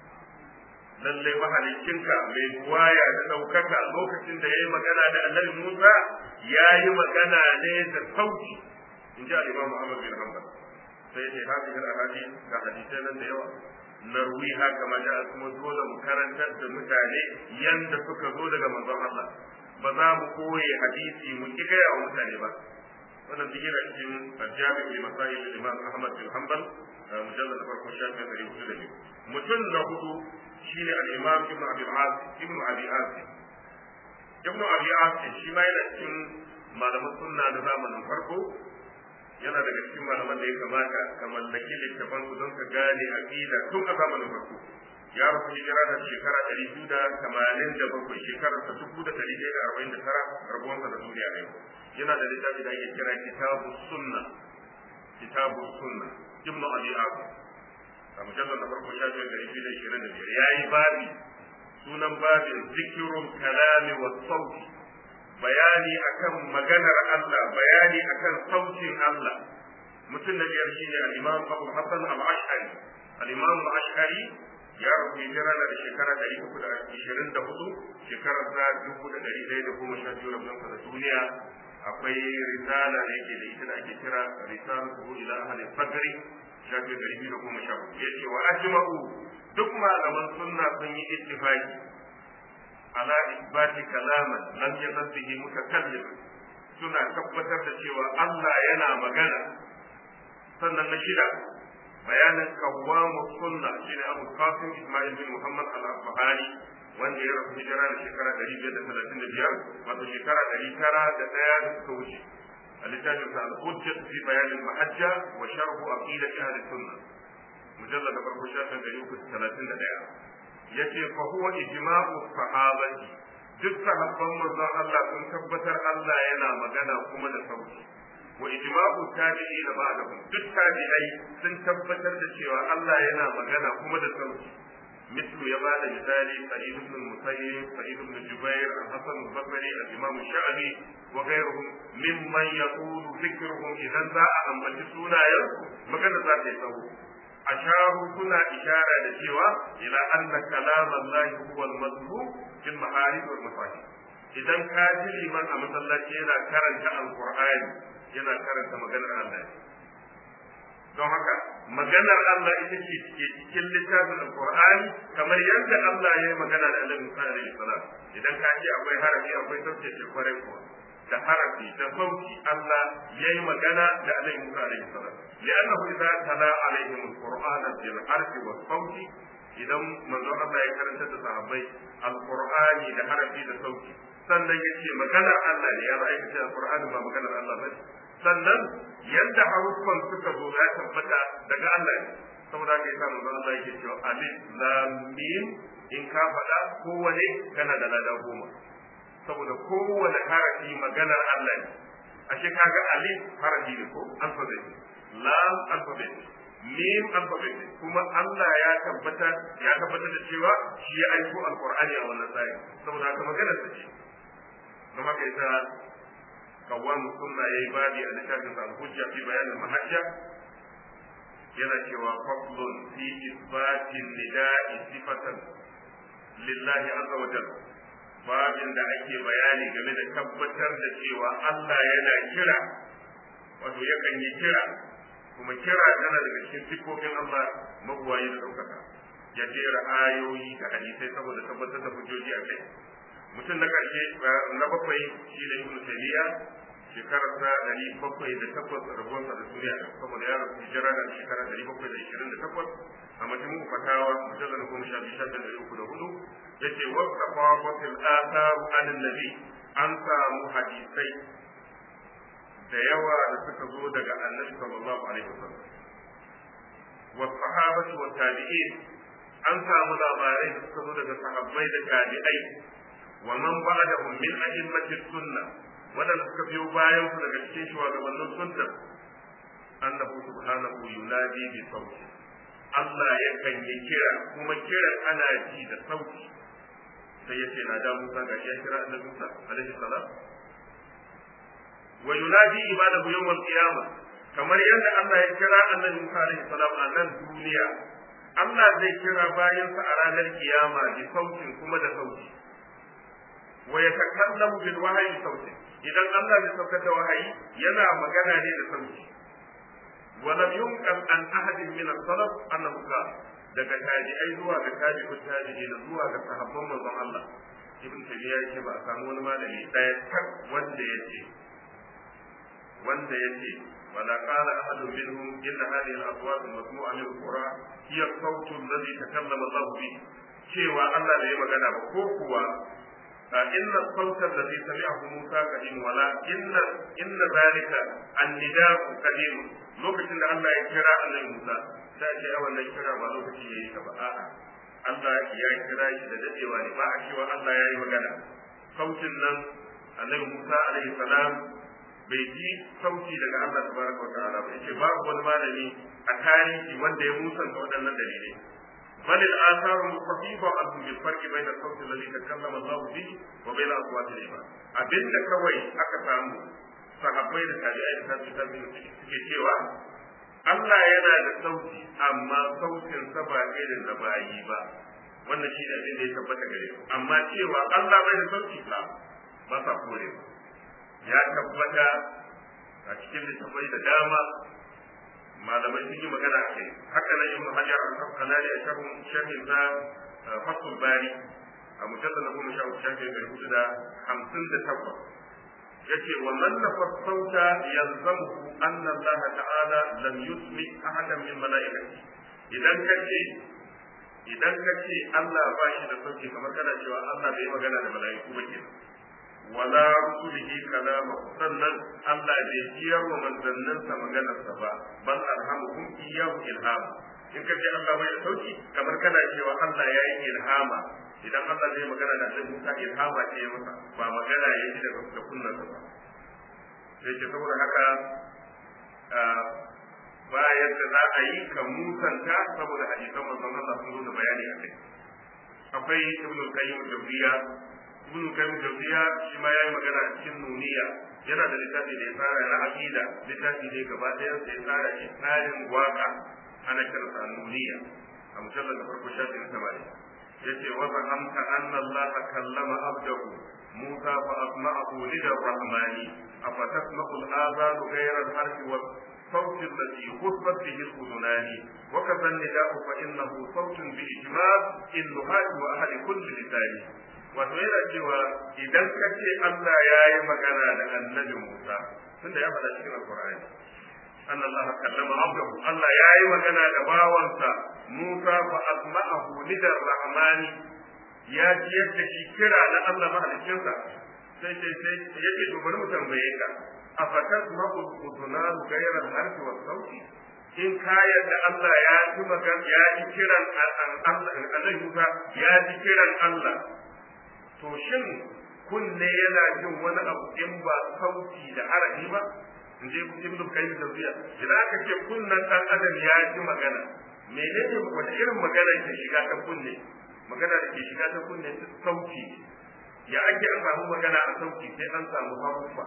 lalle mahalicinka mai buwaya da ɗaukaka lokacin da ya yi magana da annabi Musa ya yi magana ne da sauti in ji al-Imam Muhammad bin Hanbal sai ya ce hadisi al-hadith ga hadisai nan da yawa narwiha kama da kuma dole mu karantar da mutane yanda suka zo daga manzon Allah ba za mu koye hadisi mu ki gaya wa mutane ba wannan duk yana cikin jami'in bi masail Imam Ahmad bin Hanbal mujallad farko shafin ɗari hudu da biyu mutum na hudu shine al-Imam Ibn Abi Asim Ibn Abi Asim Ibn Abi Asim shi ma yana cikin malaman sunna na zamanin farko yana daga cikin malaman da ya kamata ka mallaki littafan su don ka gane aqida tun a zamanin farko ya rasu hijira da shekara ɗari biyu da tamanin da bakwai shekarar ta dubu da ɗari ɗaya da arba'in da tara rabuwansa da duniya ne yana da littafi da ake kira kitabu sunna kitabu sunna ibnu abi asim a mujallar na farko shafin ɗari biyu da ishirin da biyar ya yi babi sunan babin zikirun kalami wa sauti bayani akan maganar Allah bayani akan sautin Allah mutum na biyar shine al-Imam Abu Hassan al-Ash'ari al-Imam al-Ash'ari ya rabu hijira da shekara 324 shekarar da 1112 rabin da duniya akwai risala da yake da ita da ake kira risalatu ila ahli fadri shafi 214 yace wa ajma'u duk malaman sunna sun yi ittifaqi ala isbati kalaman lam yazal bihi mutakallim suna tabbatar da cewa Allah yana magana sannan na shida bayanin kawamu sunna shine Abu Qasim Ismail bin Muhammad al-Asbahani wanda ya rasu hijira da shekara 535 wato shekara 901 da suka wuce a littafin sa al-hujjat fi bayan al-mahajja wa sharh aqidat ahli sunna mujallad da farko shafin 331 yace fa huwa ijma'u sahabati duk sahabban manzon Allah sun tabbatar Allah yana magana kuma da sauti wa ijma'u tabi'i da ba'dahum duk tabi'ai sun tabbatar da cewa Allah yana magana kuma da sauti مثل يبال مثالي سعيد بن المسيب سعيد بن جبير الحسن البصري الامام الشعبي وغيرهم ممن يقول ذكرهم اذا ذا ان بجسونا مكان ذات يسوع asharu suna ishara da cewa ila anna kalam Allah huwa al-mazmum fil maharib wal mafahim idan ka ji liman a masallaci yana karanta alqur'ani yana karanta maganar Allah don haka maganar Allah ita ce ke cikin littafin alqur'ani kamar yadda Allah ya yi magana da Annabi Musa alaihi salam idan ka ce akwai harafi akwai sauke ce kwarai kuwa da harafi da sauti Allah ya yi magana da Annabi Musa alaihi salam li'annahu idza tala alaihim alqur'ana bil harfi was sauti idan manzo Allah ya karanta da sahabbai alqur'ani da harafi da sauti sannan ya ce maganar Allah ne ya ba aika ce alqur'ani ba maganar Allah ba sannan yadda haruffan suka zo ya tabbata daga Allah ne saboda haka yasa manzo Allah yake cewa alif lam mim in ka faɗa kowane kana da lada goma saboda kowane harafi maganar Allah ne ashe kaga alif harafi ne ko alphabet lam alphabet mim alphabet kuma Allah ya tabbata ya tabbata da cewa shi ya aiko alqur'ani a wannan tsari saboda haka maganar ta ce don haka yasa kawwan sunna yayi babi a littafin sa al-hujja fi bayanin mahajja yana cewa faslun fi isbatin nida'i sifatan lillahi azza wa jalla babin da ake bayani game da tabbatar da cewa Allah yana kira wato yakan yi kira kuma kira tana daga cikin sifofin Allah magwayi da ɗaukaka ya jera ayoyi da hadisai saboda tabbatar da hujjoji a kai mutum na ƙarshe na bakwai shi ne ibnu taymiya shekarar sa ɗari bakwai da takwas rabuwarsa da duniya saboda ya rasu hijira da shekara ɗari bakwai da ishirin da takwas a majmu'u fatawa mujallal goma sha biyu shafin ɗari uku da hudu yace wasa fawatil atharu anin nabi an samu hadisai da yawa da suka zo daga annabi sallallahu alaihi wasallam wa sahabatu wa tabi'in an samu labarai da suka zo daga sahabbai da tabi'ai wa man ba'dahum min a'immati sunnah wadanda suka biyo bayan su daga cikin shugabannin sunna annahu subhanahu yunadi bi sauti Allah yakan yi kira kuma kiran ana ji da sauti sai ya ce na da Musa ga ya kira annabi Musa alaihi salam wa yunadi ibadahu yawmal qiyamah kamar yadda Allah ya kira annabi Musa alaihi salam a nan duniya Allah zai kira bayansa a ranar kiyama bi sautin kuma da sauti wa yatakallamu bil wahyi sautin idan Allah ya saukar da wahayi yana magana ne da sauti wa lam yunqal an ahadin min as-salaf annahu qala daga tabi'ai zuwa ga tabi'u tabi'ina zuwa ga sahabban manzon Allah ibn tabiya yake ba a samu wani malami daya tak wanda yace wanda yace wala qala ahadun minhum inna hadhihi al-aswat al-masmu'a min al-qur'an hiya as-sawt alladhi takallama Allah bihi cewa Allah bai magana ba ko kuwa إن الصوت الذي سمعه موسى قديم ولا إن إن ذلك النداء قديم لوكacin da Allah ya kira annabi Musa sai ce a wannan kira ba lokaci yayi ka ba a'a Allah ya kira shi da dadewa ne ba a cewa Allah ya yi magana sautin nan annabi Musa alaihi salam bai ji sauti daga Allah tabaraka wa ta'ala ba yace babu wani malami a tarihi wanda ya musanta waɗannan dalilai بل الآثار المصحيحة أن بالفرق بين الصوت الذي تكلم الله به وبين أصوات العباد أبين كوي أكتام sahabbai da tabi'ai da tabi'ai tabi'ai suke cewa Allah yana da sauti amma sautin sa ba irin da bayi ba wannan shi ne abin da ya tabbata gare mu amma cewa Allah bai da sauti ba ba sa kore ba ya tabbata a cikin littafai da dama malamai sun yi magana a kai haka nan ibnu hajar al-asqalani a sharhin sharhin sa fasul bari a mujallal na goma sha uku shafi ɗari hudu da hamsin da takwas yace wa man nafa sauta yalzamu anna Allah ta'ala lam yusmi ahadan min malaikati idan kace idan kace Allah ba shi da sauki kamar kana cewa Allah bai magana da malaiku ba kenan wala rusulihi kalama sannan Allah bai jiyar wa manzanninsa maganarsa ba bal arhamuhum iyyahu ilham in ka ce Allah bai da sauki kamar kana cewa Allah ya yi ilhama idan Allah zai magana da Annabi Musa ilhama ce masa ba magana ya ji daga da kunnarsa ba sai ce saboda haka ba yadda za a yi ka musanta saboda hadisan manzon Allah sun zo da bayani a kai akwai ibnu qayyim jawziya ibn kayyim jawziya shi ma yayi magana a cikin nuniya yana da littafi da ya tsara na aqida littafi ne gaba ɗaya sai ya tsara shi tsarin waka ana kiransa annuniya a mujallar da farko shafi na tamanin yace wa zahamta anna Allah kallama abdahu Musa fa asma'ahu lidar rahmani afatasma'u al-azanu ghayra al-harfi wa صوت الذي خطبت به الأذنان وكذا النداء فإنه صوت بإجمال النهاة وأهل كل لسان wato yana cewa idan ka ce Allah ya yi magana da annabi Musa tunda ya faɗa cikin Alƙur'ani أن الله كلم عبده الله يا أيها magana da bawansa Musa fa asma'ahu lidar rahmani ya ji yadda shi kira na Allah mahalicinsa sai sai sai yake to bari mu tambaye ka afatat maqul udunan ghayra al-harfi wa sauti in ka yadda Allah ya ji magana ya ji kiran Allah Allah Musa ya ji kiran Allah to shin kunne yana jin wani abu in ba sauti da harafi ba in je ibnu kayyim tawfiya idan aka ce kunnan dan adam ya ji magana menene wata irin magana ke shiga ta kunne magana da ke shiga ta kunne sauti ya ake an samu magana a sauti sai an samu harufa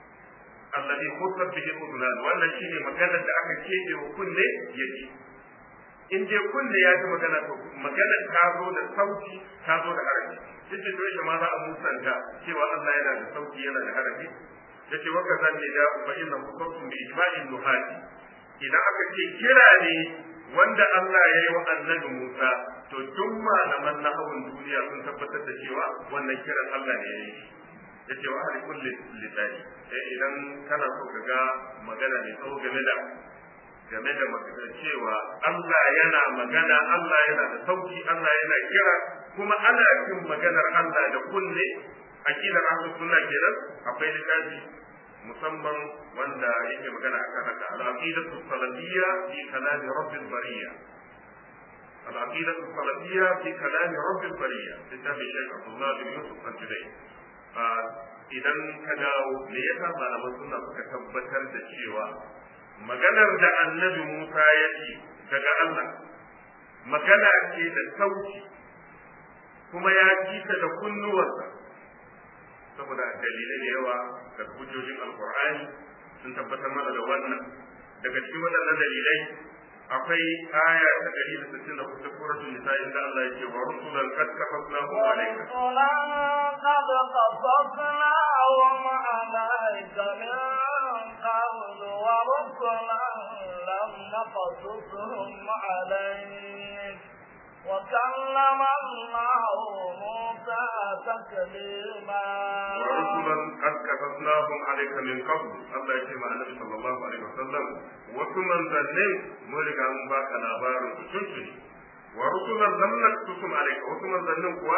alladhi khutbat bihi udunan wannan shine maganar da aka kebe wa kunne yake in je kunne ya ji magana to magana ta zo da sauti ta zo da harafi yace to shi ma za a musanta cewa Allah yana da sauti yana da harafi yace wa kaza ne da fa inna hukum bi ijma'in nuhati idan aka ce kira ne wanda Allah ya yi wa annabi Musa to duk malaman nahawun duniya sun tabbatar da cewa wannan kiran Allah ne ya yi yace wa ahli kulli lisani idan kana so ka ga magana ne tsawo game da game da magana cewa Allah yana magana Allah yana da sauki Allah yana kira kuma ana jin maganar Allah da kunne akidar ahlus sunna kenan akwai littafi musamman wanda yake magana akan haka al-aqidatu salafiyya fi kalam rabbil bariyya al-aqidatu salafiyya fi kalam rabbil bariyya littafi Sheikh Abdullah bin Yusuf al-Judai idan ka dawo me yasa malaman sunna suka tabbatar da cewa maganar da annabi Musa ya ce daga Allah magana ce da sauti kuma ya ji ta da kunnuwarsa saboda dalilai da yawa da hujjojin alkur'ani sun tabbatar mana da wannan daga cikin waɗannan dalilai akwai aya ta ɗari da sittin da kusa suratul nisa inda Allah yake wa rusulan qad kafafnahum alayka قد قصصناهم عليك من قبل ورسلا لم نقصصهم عليك وكلم الله موسى تكليما ورسلا قد كتبناهم عليك من قبل الله يكي مع النبي صلى الله عليه وسلم وثمن ذنين مولك من باك لابار تشنشني ورسلا لم نكتبهم عليك وثمن ذنين قوى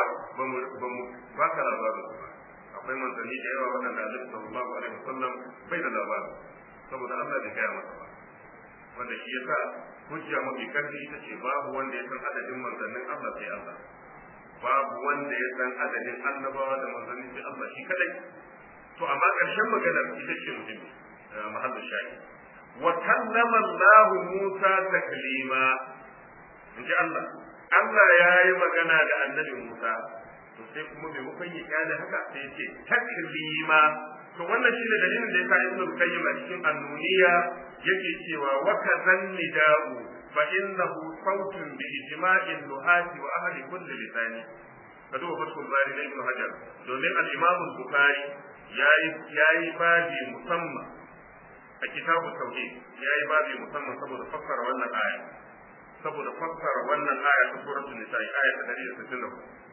باك لابار akwai manzanni da yawa waɗanda annabi sallallahu alaihi wasallam bai da labarin saboda Allah bai gaya masa ba wanda shi yasa hujja mafi karfi ita ce babu wanda ya san adadin manzannin Allah sai Allah babu wanda ya san adadin annabawa da manzanni sai Allah shi kadai to amma ƙarshen magana ita ce muhimmi mahallin shayi wa kallama Allah Musa taklima inji Allah Allah ya yi magana da annabi Musa to sai kuma maimakon ya kyale haka sai ya ce taklima to wannan shine dalilin da yasa Ibn Qayyim a cikin annuniya yake cewa wa kazan nida'u fa innahu sautun bi ijma'in nuhati wa ahli kulli lisani ka duba fatul bari na Ibn Hajar domin al-Imam Bukhari yayi yayi babi musamman a kitabu tauhid yayi babi musamman saboda fassara wannan aya saboda fassara wannan aya ta suratul nisa aya ta 164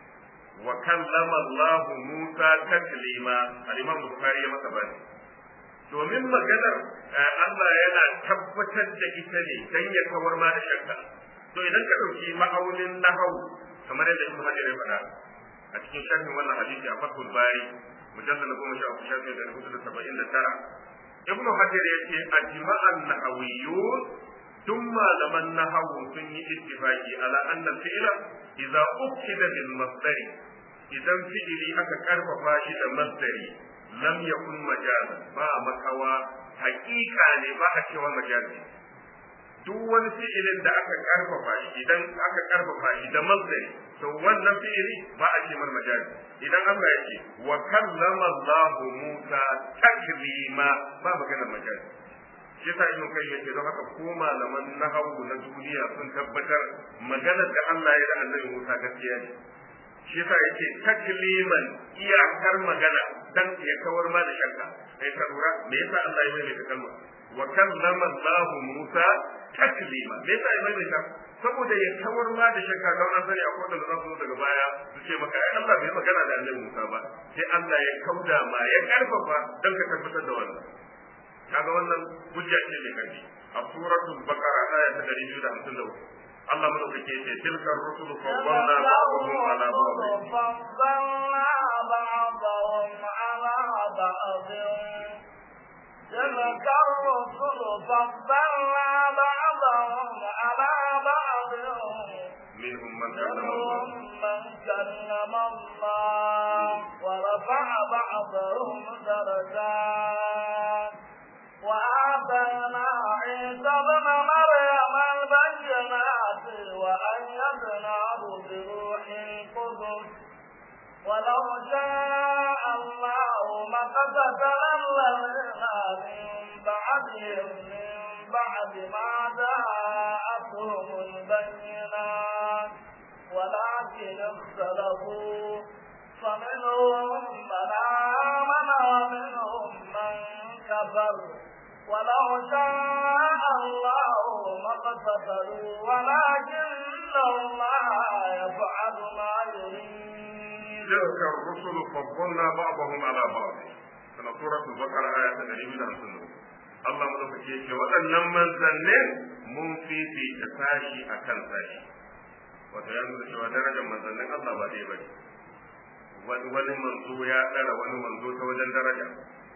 وكلم الله موسى تكليما الإمام البخاري ya masa bani domin maganar Allah yana tabbatar da ita ne dan ya kawar ma da shakka to idan ka dauki ma'aunin nahau kamar yadda Ibn Hajar ya faɗa a cikin sharhin wannan hadisi a Fathul Bari mujallal goma sha uku shafi da hudu da saba'in da tara Ibn Hajar ya ce ajma'an nahawiyyun duk malaman nahawu sun yi ittifaqi ala anna fi'la idza ukida bil masdari idan fi'ili aka karfafa shi da masdari lam yakun majazan ba makawa haƙiƙa ne ba a cewa majazi duk wani fi'ilin da aka karfafa shi idan aka karfafa shi da masdari to wannan fi'ili ba a ce mar majazi idan Allah ya ce wa kallama Allah Musa taklima ba magana majazi shi yasa ibn kai yake don haka ko malaman nahawu na duniya sun tabbatar maganar da Allah ya da Annabi Musa gaskiya ne shi yasa yake takliman iyakar magana dan ya kawar ma da shakka kai ka lura me yasa Allah ya mai kalma wa kallama Allah Musa taklima me yasa ya mai ta saboda ya kawar ma da shakka don an sani akwai da za su daga baya su ce maka ai Allah bai magana da Annabi Musa ba sai Allah ya kauda ma ya karfafa dan ka tabbatar da wannan kaga wannan hujja ce mai karfi a suratul baqara aya ta 253 Allah madaukake ce tilka rusulu faddalna ba'dahum ala ba'd فضلنا بعضهم على بعض تلك الرسل فضلنا بعضهم على بعض منهم من كلم الله منهم من كلم الله ورفع بعضهم درجات وآتينا عيسى ابن مريم البينات وأيدناه بروح القدس ولو شاء الله ما اقتتل الذين من بعدهم من بعد ما جاءتهم البينات ولكن اختلفوا فمنهم من آمن ومنهم من كفر ولو شاء الله ما اقتتلوا ولكن الله يفعل ما يريد تلك الرسل فضلنا بعضهم على بعض sana suratul baqara aya ta 154 Allah madaukake yake waɗannan manzannin mun fifita sashi akan sashi wato ya nuna cewa darajar manzannin Allah ba dai bane wani wani manzo ya ɗara wani manzo ta wajen daraja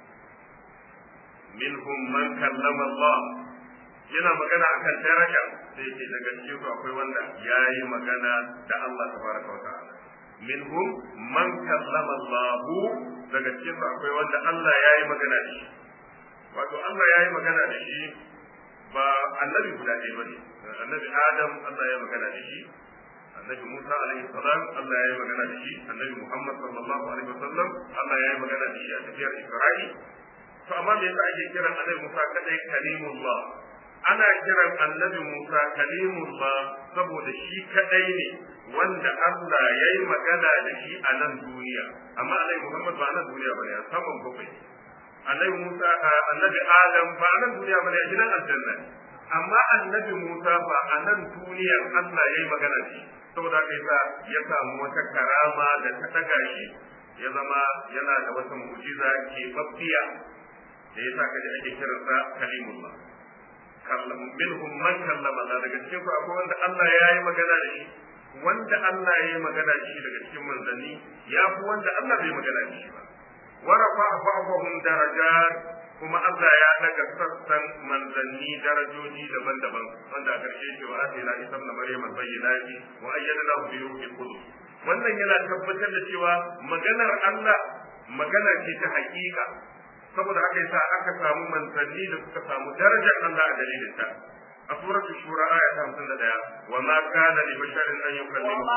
minhum man kallama Allah yana magana akan daraja sai yake daga cikin su akwai wanda yayi magana da Allah tabaraka wa ta'ala minhum man kallama Allah daga cikin su akwai wanda Allah yayi magana da shi wato Allah yayi magana da shi ba annabi guda ɗaya bane annabi Adam Allah ya magana da shi annabi Musa alaihi salam Allah ya yi magana da shi annabi Muhammad sallallahu alaihi wasallam Allah ya yi magana da shi a tafiyar Isra'i to amma me yasa ake kiran annabi Musa kadai kalimullah ana kiran annabi Musa kalimullah saboda shi kadai ne wanda Allah ya yi magana da shi a nan duniya amma annabi Muhammad ba nan duniya bane a saman bakwai annabi Musa annabi Adam ba nan duniya bane a gidan aljanna amma annabi Musa ba a nan duniya Allah ya yi magana da shi saboda haka yasa ya samu wata karama da ta daga shi ya zama yana da wata mu'jiza ke babbiya da yasa kaji ake kiransa kalimullah minhum man kallama Allah daga cikin ku akwai wanda Allah ya yi magana da shi wanda Allah ya yi magana da shi daga cikin manzanni ya fi wanda Allah bai magana da shi ba wa rafa ba'dhum darajat kuma Allah ya daga sassan manzanni darajoji daban-daban wanda a ƙarshe ce wa atina isa ibn maryam bayyinati wa ayyadnahu bi ruhil qudus wannan yana tabbatar da cewa maganar Allah magana ce ta haƙiƙa saboda haka yasa aka samu manzanni da suka samu darajar Allah a dalilin ta a suratul shura aya ta 51 wa ma kana li basharin an yukallimahu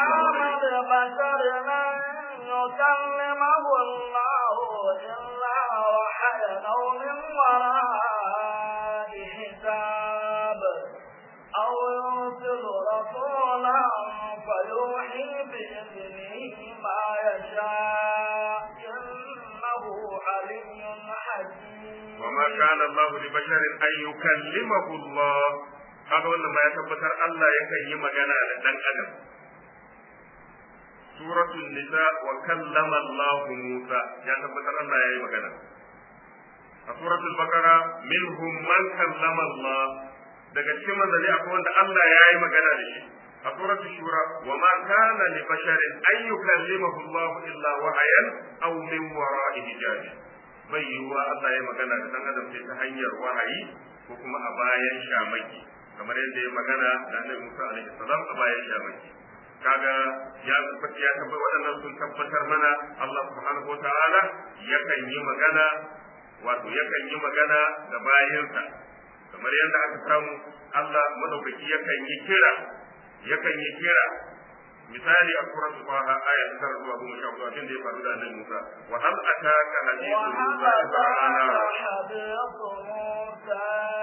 Allah illa وحيا أو من وراء حساب أو يرسل رسولا فيوحي بإذنه ما يشاء إنه علي حكيم وما كان الله لبشر أن يكلمه الله هذا wannan ma ya tabbatar Allah yakan yi magana da dan adam suratul nisa wa kallama Allah Musa ya tabbatar Allah ya yi magana a suratul baqara minhum man kallama Allah daga cikin manzali akwai wanda Allah ya yi magana da shi a suratul shura wa ma kana li basharin an yukallimahu Allah illa wahayan aw min wara'i hijab bai yiwuwa Allah ya magana da dan adam sai ta hanyar wahayi ko kuma a bayan shamaki kamar yadda ya magana da Annabi Musa alaihi salam a bayan shamaki kaga ya tabbata ya tabbata waɗannan sun tabbatar mana Allah subhanahu wa ta'ala yakan yi magana wato yakan yi magana da bayansa kamar yadda aka samu Allah madaukaki yakan yi kira yakan yi kira misali a suratul Taha aya ta tara zuwa goma sha hudu abin da ya faru da Annabi Musa wa hal ataka hadithu Musa وهذا ana حديث موسى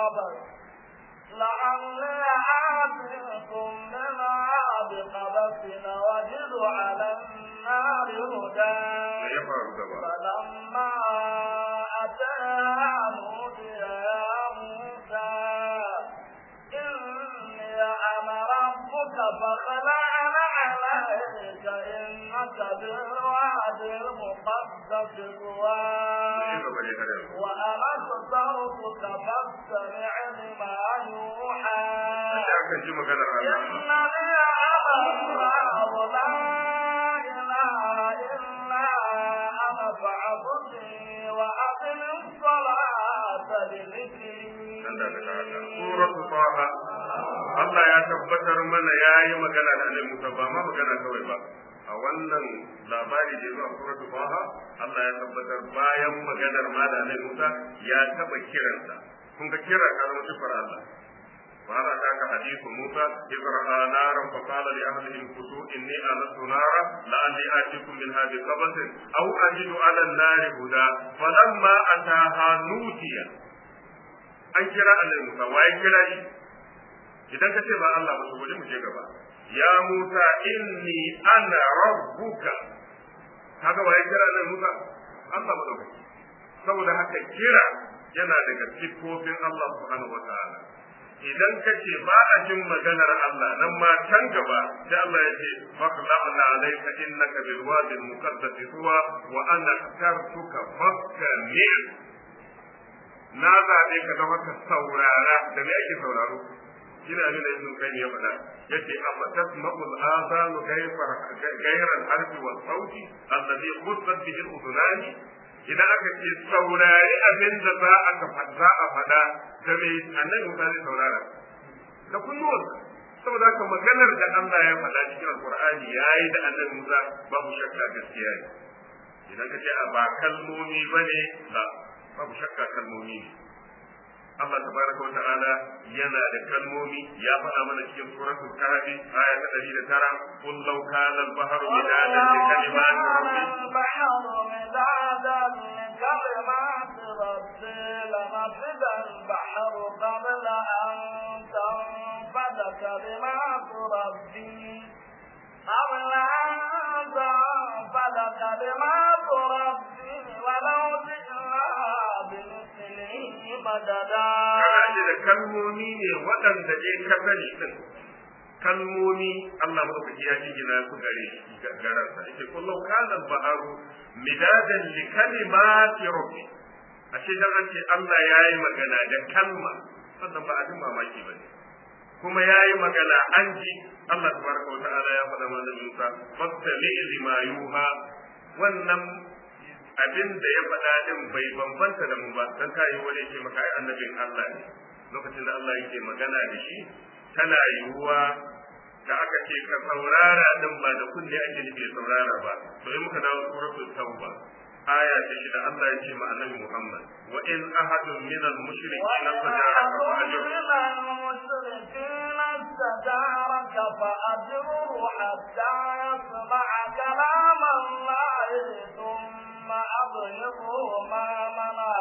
القبر لعلي آتيكم منها بقبس وجد على النار هدى me ya faru gaba فلما أتاها نودي يا موسى إني أنا ربك فخلعن عليك إنك بالواد المقدس me طوى gaba ne har yanzu وأنا اخترتك فاستمع لما يوحى sai aka ji maganar Allah إنني أنا الله لا إله إلا أنا فاعبدني وأقم الصلاة لذكري nan da ta haka suratu taha Allah ya tabbatar mana yayi magana da Annabi Musa ba ma magana kawai ba a wannan labari da zuwa suratu taha Allah ya tabbatar bayan maganar ma da Annabi Musa ya taba kiransa kun ga kira ka zama sifar Allah وهذا ذاك حديث موسى إذ رأى نارا فقال لأهله امكثوا إني آنست نارا لعلي آتيكم منها بقبس أو أجد على النار هدى فلما أتاها نودي an kira annabi Musa waye kira shi idan ka ce ba Allah ba to bari mu je gaba ya Musa inni ana rabbuka kaga waye kira annabi Musa Allah madaukaki saboda haka kira yana daga sifofin Allah subhanahu wataala idan ka ce ba a jin maganar Allah nan ma can gaba sai Allah ya ce faqla'na alayka innaka bil wadi al muqaddas tuwa wa ana tartuka fastami' na zaɓe ka zama ka saurara da me ake sauraro ina nuna ibn qayyim ya faɗa yace afa tasma'ul azanu gayfar gayran harfi wa sauti alladhi khussat bihi al-udunani idan aka ce saurari abin da za a za a faɗa da me annabi Musa zai saurara da kunnuwansa saboda haka maganar da Allah ya faɗa cikin alqur'ani yayi da annabi Musa babu shakka gaskiya ne idan ka ce a ba kalmomi bane la babu shakka kalmomi ne Allah tabaraka wata'ala yana da kalmomi ya faɗa mana cikin suratul kahfi aya ta 109 qul law kana al-bahru midadan li kalimati rabbi البحر مدادا لكلمات ربي لنفد البحر قبل أن تنفد كلمات ربي قبل أن تنفد كلمات ربي ولو جئنا بمثله مددا kana ji da kalmomi ne waɗanda dai ka sani din kalmomi Allah madaukaki ya jingina su gare shi garansa yake kullu kana al-baharu midadan li kalimati rabbi ashe dan an ce Allah yayi magana da kalma wannan ba abin mamaki bane kuma yayi magana an ji Allah tabaraka wa ta'ala ya faɗa mana Musa fastami lima yuha wannan abin da ya faɗa din bai bambanta da mu ba dan kai wani yake maka ai annabin Allah ne lokacin da Allah yake magana da shi tana yiwuwa da aka ce ka saurara din ba da kunne ake nufi saurara ba to in muka dawo suratul tauba aya ta shida Allah ya ce ma annabi Muhammad wa in ahadun min al-mushrikeena fajaraka fa ajruhu المشركين استجارك فأجره حتى يسمع كلام الله ثم أبلغه مامنا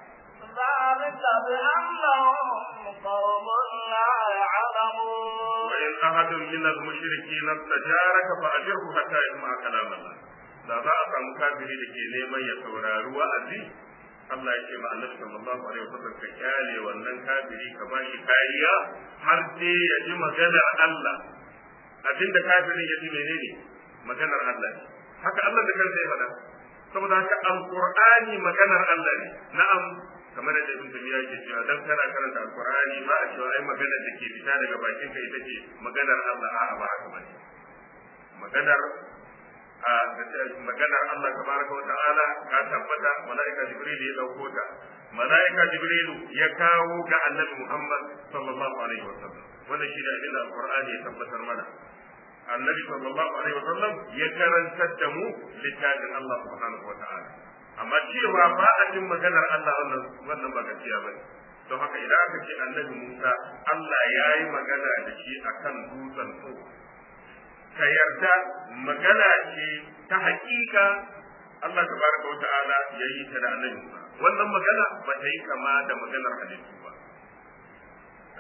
ذلك بأنهم قوم لا يعلمون وإن أحد من المشركين استجارك فأجره حتى يسمع كلام الله da za a samu kafiri da ke neman ya saurari wa'azi Allah ya ce ma annabi sallallahu alaihi wasallam ka kyale wannan kafiri ka ba shi kariya har sai ya ji maganar Allah abinda kafirin ya ji menene maganar Allah ne haka Allah da kansa ya faɗa saboda haka alqur'ani maganar Allah ne na'am kamar da ibn tabiya yake cewa dan kana karanta alqur'ani ba a cewa ai maganar da ke fita daga bakin ka ita ce maganar Allah a'a ba haka bane maganar a maganar Allah tabaraka wa ta'ala ka tabbata malaika jibril ya dauko ta malaika jibril ya kawo ga annabi Muhammad sallallahu alaihi wasallam wannan shi da abin da alqur'ani ya tabbatar mana annabi sallallahu alaihi wasallam ya karantar da mu littafin Allah subhanahu wa ta'ala amma cewa ba a jin maganar Allah wannan wannan ba gaskiya bane don haka idan aka ce annabi Musa Allah ya yi magana da shi akan dutsen so ka yarda magana ce ta hakika Allah tabaraka wa ta'ala ya yi ta da annabi Musa wannan magana ba ta yi kama da maganar halittu ba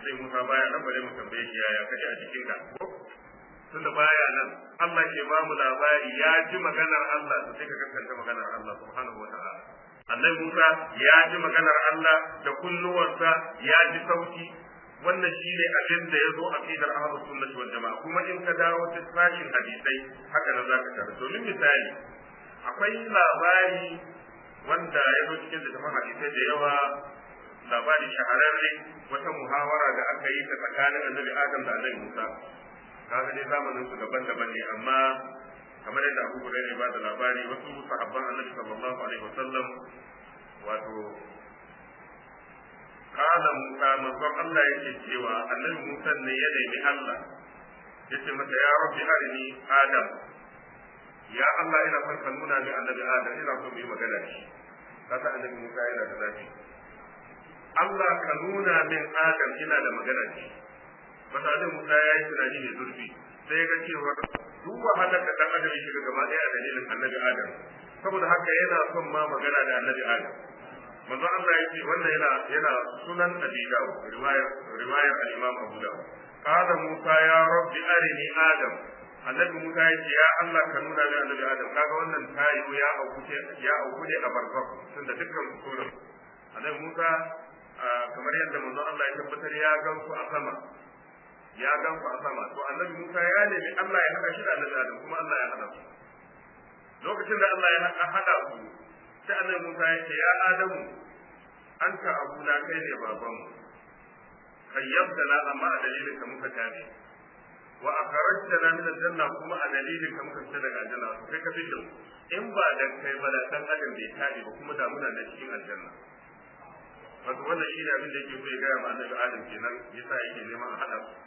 sai Musa baya nan bare mu tambaye shi yaya kaje a cikin ka tunda baya nan Allah ke ba mu labari ya ji maganar Allah to sai ka kaskanta maganar Allah subhanahu wataala annabi Musa ya ji maganar Allah da kunnuwansa ya ji sauti wannan shine abin da ya zo a aqidar ahlus sunnah wal jamaa kuma in ka dawo ta sashin hadisai haka nan zaka tare domin misali akwai labari wanda ya zo cikin littafin hadisai da yawa labari shahararre wata muhawara da aka yi ta tsakanin annabi Adam da annabi Musa kaga dai zamanin su daban-daban ne amma kamar yadda Abu Hurairah ba da labari wasu sahabban Annabi sallallahu alaihi wasallam wato kana Musa manzon Allah yake cewa Annabi Musa ne ya nemi Allah yace masa ya rabbi arini Adam ya Allah ina son ka nuna min Annabi Adam ina so mu yi magana da shi kasa Annabi Musa yana da zafi Allah ka nuna min Adam ina da magana da shi mutane Musa ya yi tunani mai zurfi sai ya ga cewa duk wahalar da dan adam ya shiga gaba ɗaya a dalilin annabi Adam saboda haka yana son ma magana da annabi Adam manzo Allah ya ce wannan yana yana sunan Abi Dawud riwayar riwayar al-Imam Abu Dawud qala Musa ya rabbi arini Adam annabi Musa ya ce ya Allah ka nuna min annabi Adam kaga wannan tayi ya auku ya auku ne a barzakh tunda dukkan sunan annabi Musa kamar yadda manzo Allah ya tabbatar ya gansu a sama ya gan ku a sama to annabi Musa ya nemi Allah ya haɗa shi da annabi Adam kuma Allah ya haɗa su lokacin da Allah ya haɗa su sai annabi Musa ya ce ya Adamu anta abuna kai ne baban mu kayyabtana amma a dalilin ka muka tabe wa akhrajtana min aljanna kuma a dalilin ka muka fita daga aljanna kai ka fito in ba dan kai ba da dan adam bai tabe ba kuma da muna da cikin aljanna wato wannan shi ne abin da yake so ya gaya ma annabi Adam kenan yasa yake neman a haɗa su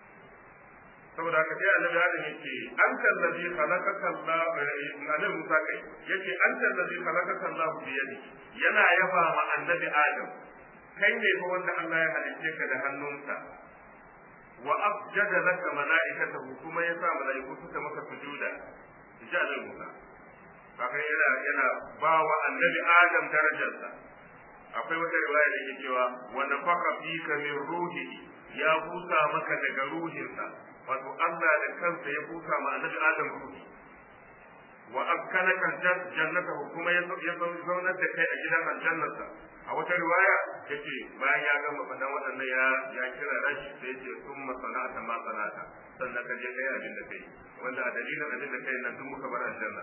saboda haka sai annabi adam yake an tallazi khalaqaka Allah annabi Musa kai yake an tallazi khalaqaka Allah bi yadi yana yaba ma annabi Adam kai ne fa wanda Allah ya halicce ka da hannunsa wa afjada laka malaikatahu kuma ya sa malaiku suka maka sujuda ji annabi Musa haka yana yana ba wa annabi Adam darajarsa akwai wata riwaya da ke cewa wa nafaka fika min ruhihi ya busa maka daga ruhinsa wato Allah da kansa ya busa ma annabi Adam ruhi wa akkalaka jannata kuma ya zaunar da kai a gidan aljannarsa a wata riwaya yace bayan ya gama faɗan waɗannan ya ya kira rashi sai yace summa sana'ata ma sana'ata sannan ka je kai abin da kai wanda a dalilin abin da kai nan tun muka bar aljanna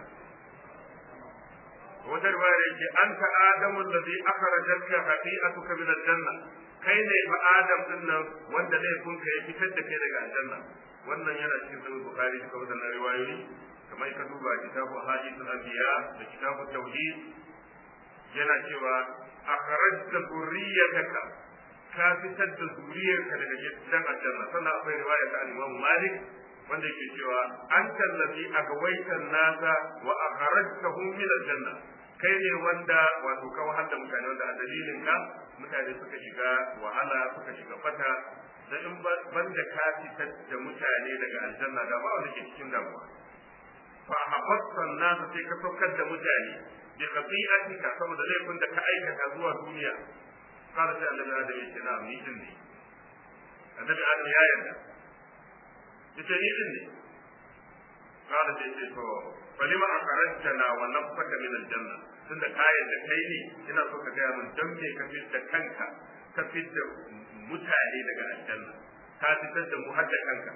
wata riwaya yake anta adamu allazi akhrajatka khati'atuka min aljanna kai ne fa adam din nan wanda laifinka ya fitar da kai daga aljanna wannan yana cikin sahih bukhari duka wadannan riwayoyi kamar ka duba kitabu hadith al-anbiya da kitabu tauhid yana cewa akhrajta dhurriyyataka ka fitar da zuriyarka daga gidan aljanna sannan akwai riwaya ta al-imam malik wanda yake cewa anta allazi agwaitan nasa wa akhrajtahum min aljanna kai ne wanda wato ka wahal da mutane wanda a dalilin ka mutane suka shiga wahala suka shiga fata da in ban da ka fitar da mutane daga aljanna da ba wanda ke cikin damuwa fa habbata nasa sai ka saukar da mutane bi khati'atika saboda laifin da ka aikata zuwa duniya kada sai annabi adam ya ce na ni din ne annabi adam ya yarda yace ni din ne kada sai ce to falima akharajtana wa nafsaka min aljanna tunda kayan da kai ne ina so ka gaya min dan me ka fitar kanka ka fitar mutane daga aljanna ka fitar da mu har da kanka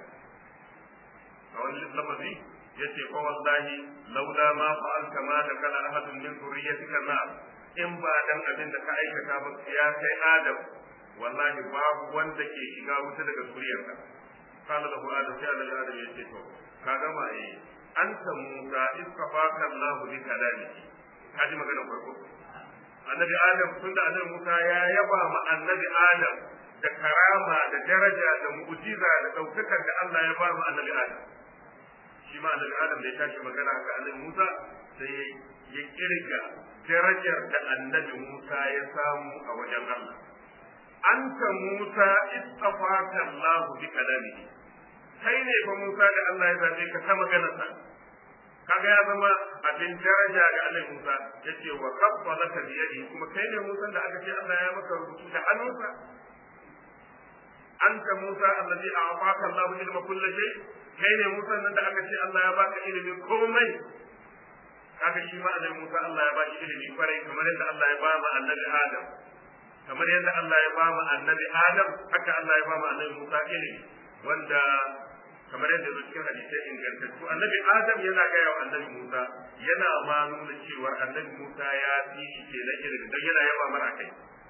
a wani lafazi yace fa wallahi laula ma fa'alta ma da kana ahadun min zurriyyatika na in ba dan abin da ka aikata ba ya kai adam wallahi babu wanda ke shiga wuta daga zuriyarka kana da adam sai Allah adam yace to ka gama eh anta musa istafaka Allah bi kalamihi ka ji magana farko annabi adam tunda annabi musa ya yaba ma annabi adam da karama da daraja da mu'jiza da daukakar da Allah ya ba mu annabi adam shi ma annabi adam da ya tashi magana haka annabi musa sai ya kirga darajar da annabi musa ya samu a wajen Allah anta musa istafaka Allah bi kalamihi kai ne fa Musa da Allah ya zabe ka ta maganarsa kaga ya zama abin daraja ga Allah Musa yace wa qabbalaka bi yadi kuma kai ne Musa da aka ce Allah ya maka rubutu da hannunsa anta Musa allazi a'taka Allahu ilma kulli shay kai ne Musa nan da aka ce Allah ya baka ilimin komai kaga shi ma annabi Musa Allah ya baki ilimi kwarai kamar yadda Allah ya ba mu annabi Adam kamar yadda Allah ya ba mu annabi Adam haka Allah ya ba mu annabi Musa ilimi wanda kamar yadda zo cikin hadisai ingantattu annabi Adam yana gaya wa annabi Musa yana ma nuna cewa annabi Musa ya fi shi ke na ilimi don yana yaba mara kai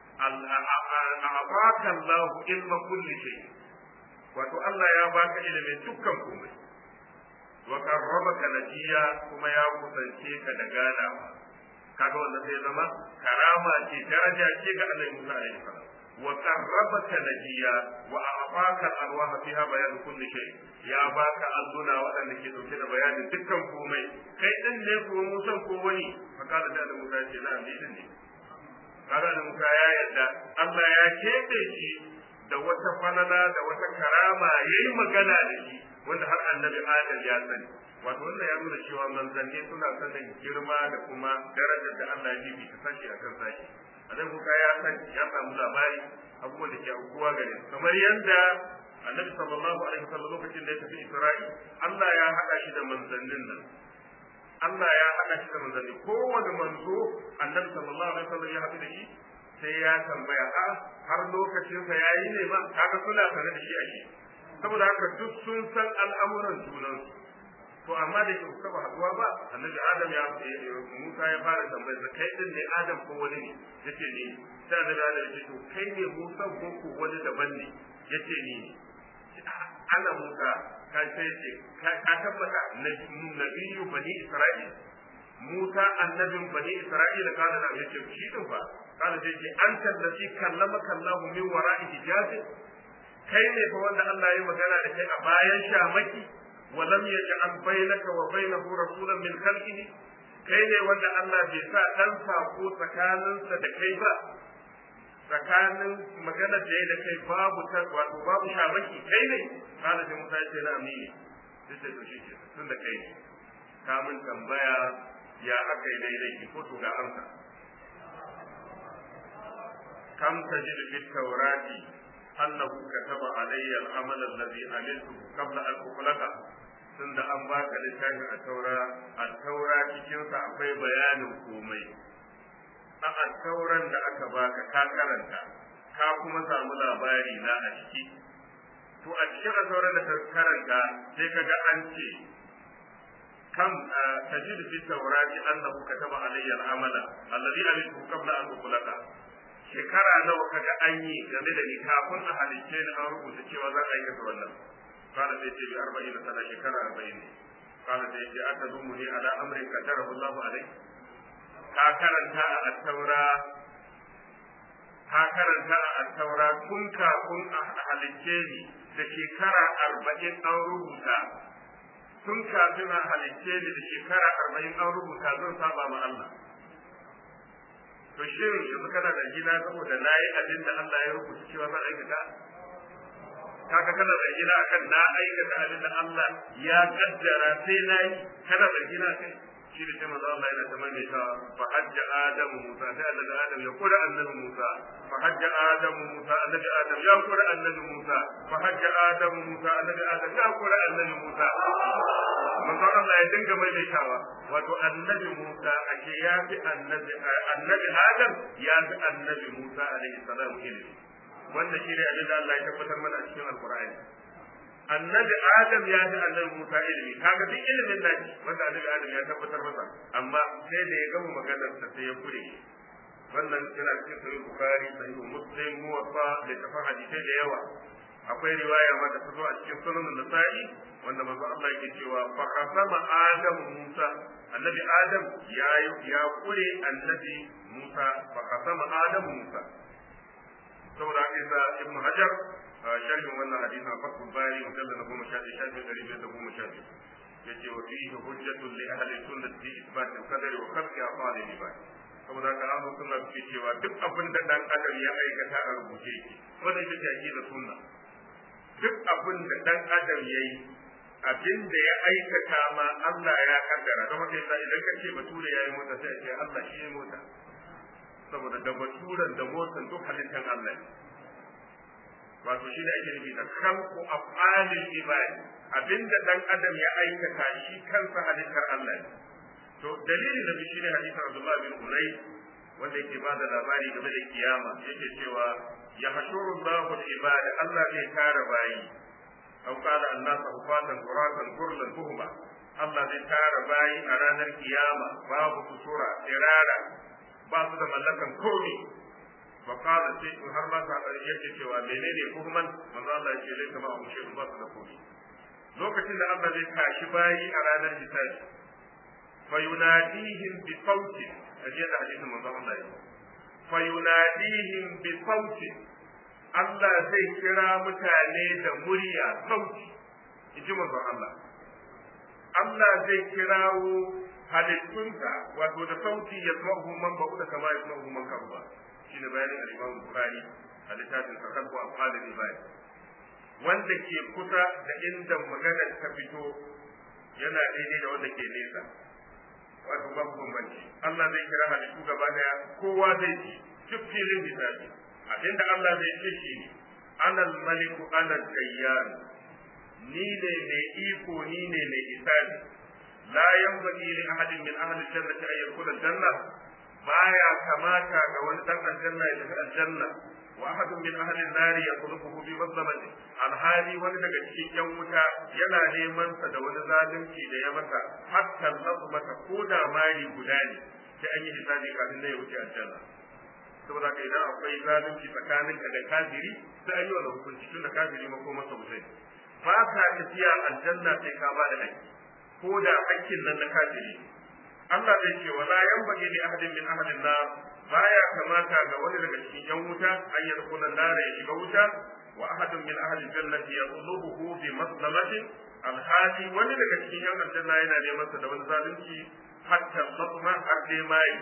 a'afaka Allah ilma kulli shay wato Allah ya baka ilimin dukkan komai wa qarrabaka najiya kuma ya kusance ka da ganawa kaga wannan sai zama karama ce daraja ce ga Annabi Musa alaihi salam wa qarrabaka najiya wa a'taka al-arwaha fiha bayan kulli shay ya baka alluna waɗanda ke dauke da bayanin dukkan komai kai din ne ko Musa ko wani fa kada da Annabi Musa ce na ni din ne kaga Annabi Musa ya yarda Allah ya kebe shi da wata falala da wata karama yayi magana da shi wanda har annabi Adam ya sani wato wannan ya nuna cewa manzanni suna sanin girma da kuma darajar da Allah ya bi ta sashi akan sashi annabi Musa ya san ya samu labari abubuwan da ke aukuwa gare su kamar yadda annabi sallallahu alaihi wasallam lokacin da ya tafi Isra'i Allah ya haɗa shi da manzannin nan Allah ya haɗa shi da manzanni kowane manzo annabi sallallahu alaihi wasallam ya haɗu da shi sai ya tambaya a har lokacinsa ya yi ne ma kaga suna sane da shi a shi saboda haka duk sun san al'amuran junansu to amma da ke taba haduwa ba annabi adam ya musa ya fara tambayar da kai din ne adam ko wani ne yace ni sai annabi adam ya ce to kai ne musa ko ko wani daban ne yace ni ana musa ka sai ce ka tabbata nabiyyu bani isra'il musa annabin bani isra'il kana da yace shi din fa kana sai ce anta allati kallamaka allah min wara'i hijabin kai ne fa wanda Allah ya magana da kai a bayan shamaki wa lam yaj'al bainaka wa bainahu rasulan min khalqihi kai ne wanda Allah bai sa dan sako tsakaninsa da kai ba tsakanin magana da ya da kai babu ta wato babu shamaki kai ne kana da Musa ce na amini sai ce to shi ke tun da kai ne ka mun tambaya ya aka yi daidai ki ko to ga amsa kam tajidu fit tawrati annahu kataba alayya al-amal alladhi amiltu qabla an ukhlaqa tunda an baka littafin a taura a taura cikin sa akwai bayanin komai a tauran da aka baka ka karanta ka kuma samu labari na a ciki to a cikin tauran da ka karanta sai kaga an ce kam tajidu fi tawrati annahu kataba alayya al-amala alladhi amiltu qabla an ukhlaqa shekara nawa kaga an yi game da ni kafin a halicce ni an rubuta cewa zan aikata wannan kana sai ce bi arba'in sana shekara arba'in ne kana sai ce aka zumu ni ala amrin qadara Allahu alai ka karanta a at-taura ka karanta a at-taura kun kafin a halicce ni da shekara arba'in an rubuta tun kafin a halicce ni da shekara arba'in an rubuta zan saba ma Allah to shin yanzu kana da gina saboda na yi abin da Allah ya rubuta cewa zan aikata kaga kana da gina akan na aikata abin da Allah ya kaddara sai na yi kana da gina kai shi da manzo Allah yana ta maimaita fa hajja adamu musa sai annabi adam ya kura annabi musa fa hajja adamu musa annabi adam ya kura annabi musa fa hajja adamu musa annabi adam ya kura annabi musa manzo Allah ya dinga maimaitawa wato annabi musa ake ya fi annabi annabi adam ya fi annabi musa alaihi salam ilimi wanda shi ne abin da Allah ya tabbatar mana a cikin alqur'ani annabi adam ya ji annabi musa ilimi kaga duk ilimin da wanda annabi adam ya tabbatar masa amma sai da ya gama maganar sa sai ya kure wannan yana cikin sahih bukhari sahih muslim muwaffa da tafan hadisai da yawa akwai riwaya ma da ta zo a cikin sunan nasa'i wanda manzo Allah yake cewa fa qasama adam musa annabi adam ya ya kure annabi musa fa qasama adam musa saboda haka ibn hajar sharhin wannan hadisi a fatul bari mujallal na goma sha ɗaya shafin ɗari biyar da goma sha biyu ya ce wa fihi hujjatun li ahli sunnati fi isbat al-qadari wa khalqi af'al al-ibad saboda haka ahlu sunna suke cewa duk abin da dan adam ya aikata a rubuce yake wannan ita ce aqidar sunna duk abin da dan adam yayi abin da ya aikata ma Allah ya kaddara don haka yasa idan ka ce bature yayi mota sai ce Allah shi ya mota saboda da baturan da motan duk halittar Allah ne wato shi da ake nufi da khalqu af'alil ibad abinda dan adam ya aikata shi kansa halittar Allah ne to dalilin da shi ne hadisin Abdullah bin Unay wanda yake ba da labari game da kiyama yake cewa ya hashuru Allahu al-ibad Allah zai tara bayi aw qala an-nas hufatan quratan kurlan buhma Allah zai tara bayi a ranar kiyama babu kusura irara ba su da mallakan komai fa qala sai har ma ta yake cewa menene buhman manzo Allah yake laika ma mu shi ba su da komai lokacin da Allah zai tashi bayi a ranar hisabi fa yunadihim bi sauti aje da hadisin manzo Allah yake fa yunadihim bi sauti Allah zai kira mutane da murya sauti inji manzo Allah Allah zai kirawo halittunsa wato da sauti ya zama man ba'u da kama ya zama man karuwa shine bayanin al-Imam Bukhari a littafin Sakal ko Afal al-Ibad wanda ke kusa da inda magana ta fito yana daidai da wanda ke nesa wato babu bambanci Allah zai kira halittu gaba daya kowa zai ji duk filin hisabi abinda Allah zai ce shi ne anal maliku anal dayyan ni ne mai iko ni ne mai isani la yanbaghi li ahadin min ahli jannati an yadkhula janna baya kamata ga wani dan aljanna ya tafi aljanna wa ahadun min ahli an-nar yaquluhu bi mazlamati alhali wani daga cikin yan wuta yana neman sa da wani zalunci da ya masa hatta lazmata ko da mari guda ne sai an yi hisabi kafin ne ya wuce aljanna saboda ka idan akwai zalunci tsakaninka da kafiri sai an yi wa hukunci tun da kafiri ma ko masa wutai ba ka tafiya aljanna sai ka ba da haƙƙi ko da haƙƙin nan na kafiri Allah zai ce wala yanbaghi li ahadin min ahadin nar baya kamata ga wani daga cikin yan wuta an yi dukkan nar ya shiga wuta wa ahadun min ahli jannati yatlubuhu bi maslamatin alhali wani daga cikin yan aljanna yana neman sa da wani zalunci hatta matma har dai mai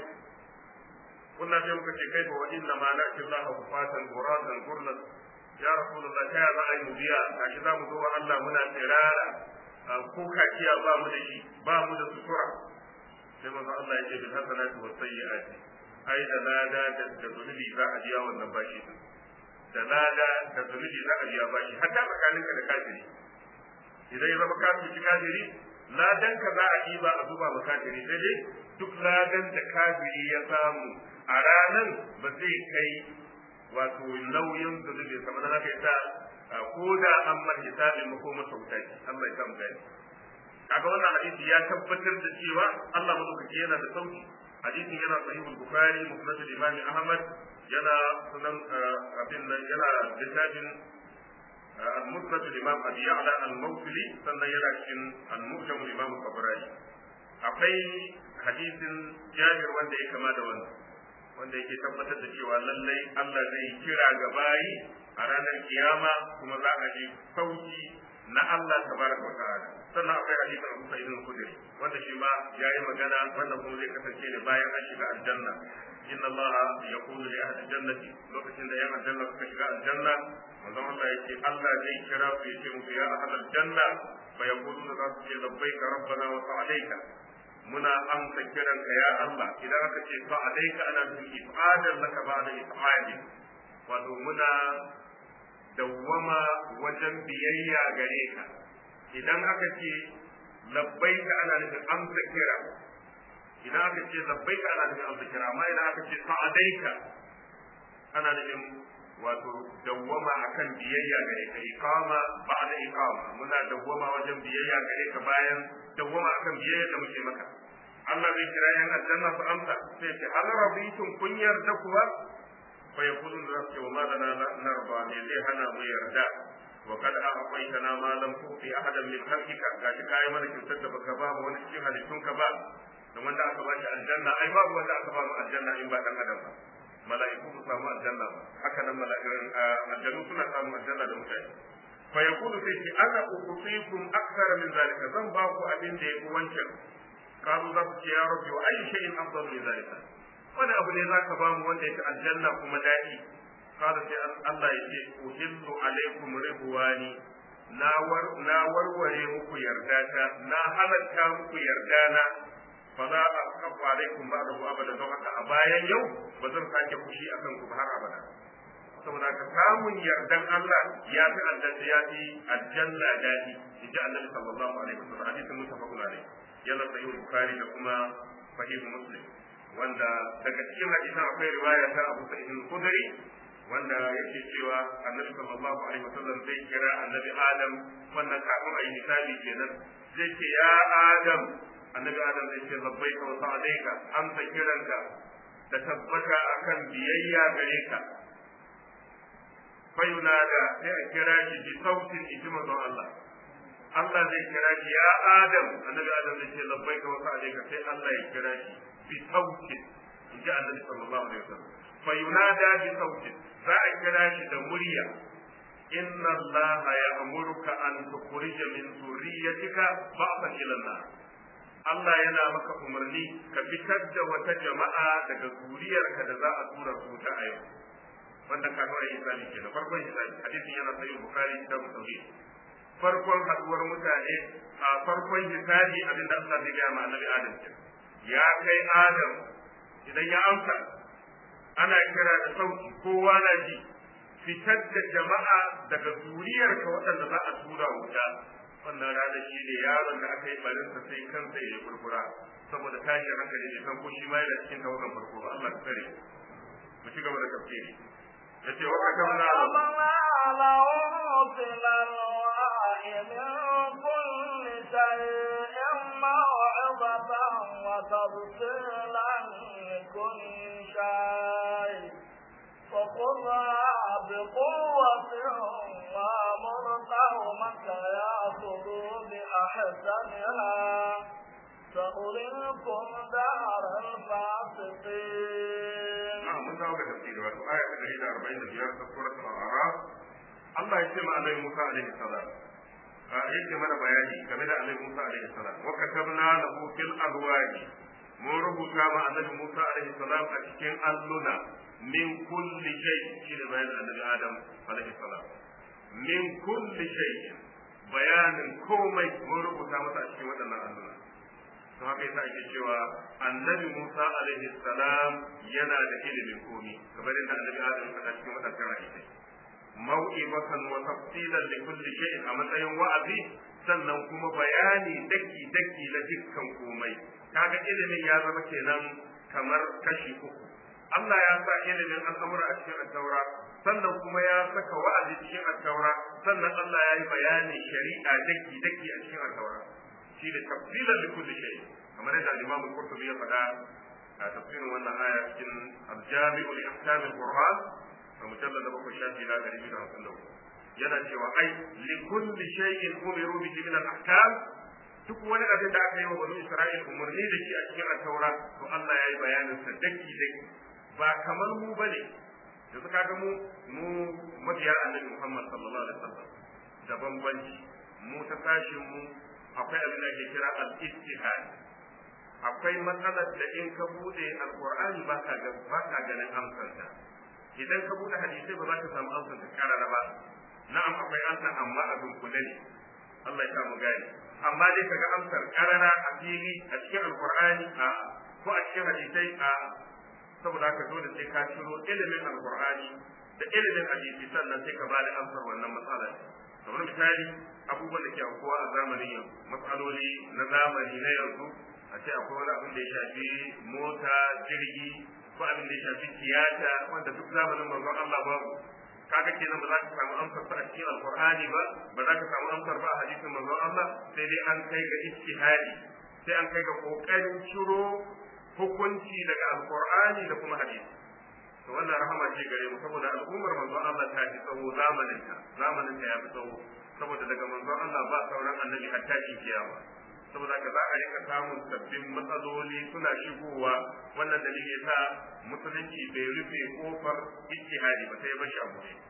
kunna sai muka ce kai wa inna ma na'ti Allah kufatan quratan gurlan ya rasulullah ta ya za a yi biya gashi za mu zo wa Allah muna tsirara ko kaciya ba mu da shi ba mu da sutura sai manzo Allah ya ce bil hasanati was sayyi'ati ai da lada da da zunubi za a biya wannan bashi din da lada da zunubi za a biya bashi hatta tsakaninka da kafiri idan ya zama kafiri kafiri ladan ka za a ɗiba a zuba ma kafiri sai dai duk ladan da kafiri ya samu a ranan ba zai kai wato nauyin zunubi kamar haka yasa ko da an mar hisabin makomar sauta ce Allah ya samu gani kaga wannan hadisi ya tabbatar da cewa Allah madaukaki yana da sauki hadisin yana sahihul bukhari musnad al-imam ahmad yana sunan abin nan yana littafin al-musnad al-imam abi ya'la al-mawsili sannan yana cikin al-mu'jam al-imam al-tabarani akwai hadisin jabir wanda ya kama da wannan wanda yake tabbatar da cewa lallai Allah zai kira ga bayi a ranar kiyama kuma za a ji sauki na Allah tabaraka wa ta'ala sannan akwai hadisin Abu Sa'id al-Khudri wanda shi ma yayi magana wannan kuma zai kasance ne bayan an shiga aljanna inna Allah yaqulu li ahli jannati lokacin da yan aljanna suka shiga aljanna manzon Allah yake Allah zai kira su yace musu ya ahli aljanna fa yaquluna za su ce labbaika rabbana wa sa'alaika muna amsa kiranka ya Allah idan aka ce sa'alaika ana nufin ifadan laka ba'da ifadi wato muna dawwama wajen biyayya gare ka idan aka ce labbaika ana nufin amsa kira idan aka ce labbaika ana nufin amsa kira amma idan aka ce sa'adaika ana nufin wato dawwama akan biyayya gare ka iqama ba'da iqama muna dawwama wajen biyayya gare ka bayan dawwama akan biyayya da muke maka Allah zai kira yan aljanna su amsa sai ce hal rabitum kun yarda kuwa fa yaqulun rabbi wa ma lana narba me zai hana mu yarda wa kad a'taytana ma lam tu'ti ahadan min khalqika gashi kai mana kyautar da baka ba mu wani cikin halittun ka ba da wanda aka ba shi aljanna ai babu wanda aka ba mu aljanna in ba dan adam ba mala'iku su samu aljanna ba haka nan mala'ikun aljannu suna samu aljanna da mutane fa yaqulu sai ce ana uqtikum akthara min zalika zan ba ku abin da yafi wancan kazu za ku ce ya rabbi wa ayi shay'in afdal min zalika wani abu ne zaka ba mu wanda yake aljanna kuma dadi kada sai Allah ya ce uhillu alaikum ridwani na war na warware muku yardata na halatta muku yardana fala asqafu alaikum ba'dahu abada don haka a bayan yau ba zan sake fushi akan ku har abada saboda ka samun yardan Allah ya fi aljanna ya fi aljanna dadi inji annabi sallallahu alaihi wasallam hadisin mutafaqun alaihi yana sahih bukhari da kuma sahih muslim wanda daga cikin hadisan akwai riwaya ta Abu Sa'id al-Khudri wanda yake cewa annabi sallallahu alaihi wasallam zai kira annabi Adam wannan kafin a yi hisabi kenan zai ce ya Adam annabi Adam zai ce labbaika wa sa'alaika amsa kiranka da tabbata akan biyayya gare ka fayunada sai a kira shi bi sautin ijma don Allah Allah zai kira shi ya Adam annabi Adam zai ce labbaika wa sa'alaika sai Allah ya kira shi bi sautin inji annabi sallallahu alaihi wasallam fayunada bi sautin za a kira shi da murya inna Allah ya'muruka an tukhrija min dhurriyyatika ba'dan ila an Allah yana maka umarni ka fitar da wata jama'a daga zuriyarka da za a tura su ta a yau wanda ka fara hisabi ke da farkon hisabi hadisin yana sahih bukhari da muslim farkon haduwar mutane a farkon hisabi abinda Allah zai gaya ma annabi Adam ke ya kai Adam idan ya amsa ana kira da sauti kowa na ji fitar da jama'a daga zuriyarka waɗanda za a tura wuta wannan rana shi ne yaron da aka yi barinsa sai kansa ya yi kurkura saboda tashin hankali bai san ko shi ma yana cikin tawagan farko ba Allah ta tsare mu ci gaba da tafsiri yace wa ka kamna له في الألواح من كل شيء موعظة وتفصيلا لكل شيء فخذها بقوة وامر قومك يأخذوا بأحسنها سأريكم دار الفاسقين na'am mun dawo ga tafsiri wato aya ta 145 ta suratul a'raf Allah ya ce ma Annabi Musa alaihi salam yake mana bayani game da Annabi Musa alaihi salam wa katabna lahu fil alwahi mun rubuta ma Annabi Musa alaihi salam a cikin alluna min kulli shay shine bayanin Annabi Adam alaihi salam min kulli shay bayanin komai mun rubuta masa a cikin waɗannan alluna to haka yasa ake cewa annabi Musa alaihi salam yana da ilimin komi kamar yadda annabi Adam ya faɗa cikin wadannan hadisai mau'ibatan wa tafsilan li kulli shay'in a matsayin wa'azi sannan kuma bayani daki daki na dukkan komai kaga ilimin ya zama kenan kamar kashi uku Allah ya sa ilimin al'amura a cikin al-taura sannan kuma ya saka wa'azi cikin al-taura sannan Allah ya yi bayani shari'a daki daki a cikin al-taura shi da tafsilan li kulli shay kamar yadda Imam Qurtubi ya faɗa a tafsirin wannan aya cikin al-Jami'u li ahkam al-Qur'an a mujallad da bakwai shafi na ɗari biyu da hamsin da yana cewa ai li kulli shay'in umiru bihi min al-ahkam duk wani abin da aka yi wa bani Isra'il umarni da shi a cikin al-Taura to Allah ya yi bayanin sa daki daki ba kamar mu bane yanzu kaga mu mu mabiya annabi Muhammad sallallahu alaihi wasallam da bambanci mu ta tashin mu akwai abin da ake kira al-ijtihad akwai matsalar da in ka bude alqur'ani ba ka ga ba ka ganin amsar ta idan ka bude hadisi ba za ka samu amsar ta karara ba na'am akwai amsar amma a dunkule ne Allah ya samu gani amma dai kaga amsar karara a fili a cikin alqur'ani a ko a cikin hadisai a saboda haka dole sai ka ciro ilimin alqur'ani da ilimin hadisi sannan sai ka bada amsar wannan matsalar kamar misali abubuwan da ke aukuwa a zamanin yanzu matsaloli na zamani na yanzu a ce akwai wani abin da ya shafi mota jirgi ko abin da ya shafi tiyata wanda duk zamanin manzon Allah babu kaga kenan ba za ka samu amsar ba a cikin alqur'ani ba ba za ka samu amsar ba a hadisin manzon Allah sai dai an kai ga ijtihadi sai an kai ga kokarin ciro hukunci daga alqur'ani da kuma hadisi to wannan rahama ce gare mu saboda al'ummar manzon Allah ta fi tsawo zamanin ta zamanin ta ya fi tsawo saboda daga manzon Allah ba sauran annabi hatta shi kiyama saboda ka za a rika samun sabbin matsaloli suna shigowa wannan dalili yasa musulunci bai rufe kofar ijtihadi ba sai bashi abu ne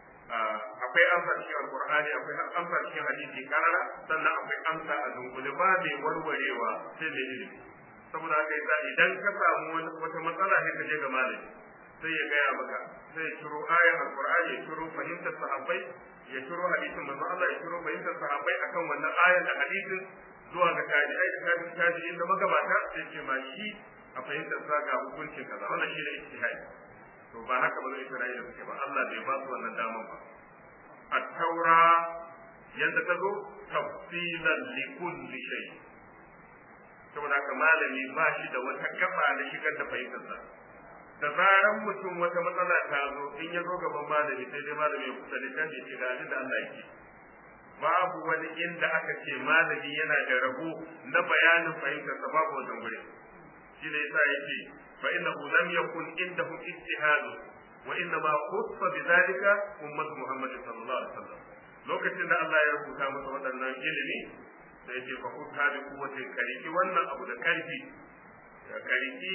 akwai amsa cikin alqur'ani akwai amsa cikin hadisi karara sannan akwai amsa a dunkule ba mai warwarewa sai mai ilimi saboda haka yasa idan ka samu wata matsala sai ka je ga malami sai ya gaya maka sai ya ciro ayar alqur'ani ya ciro fahimtar sahabbai ya ciro hadisin manzo Allah ya ciro fahimtar sahabbai akan wannan ayar da hadisin zuwa ga tabi'ai da tabi'in tabi'in da magabata sai ce ma shi a fahimtar sa ga hukuncin kaza wannan shi ne ijtihadi to to ba haka ba Isra'ila suke ba Allah bai ba su wannan daman ba at-taura yadda ta zo tafsilan li kulli shay saboda haka malami ba shi da wata gaba da shigar da fahimtarsa da zaran mutum wata matsala ta zo in ya zo gaban malami sai dai malami ya kusa littafi ce ga abin da Allah yake babu wani inda aka ce malami yana da rabo na bayanin fahimtarsa babu wannan gurin shi ne yasa yake fa innahu lam yakun indahu ijtihad wa inna ma khuffa bidhalika ummatu muhammad sallallahu alaihi wasallam lokacin da Allah ya rubuta masa waɗannan ilimi sai ce fa kuta bi kuwatin kariki wannan abu da karfi ya kariki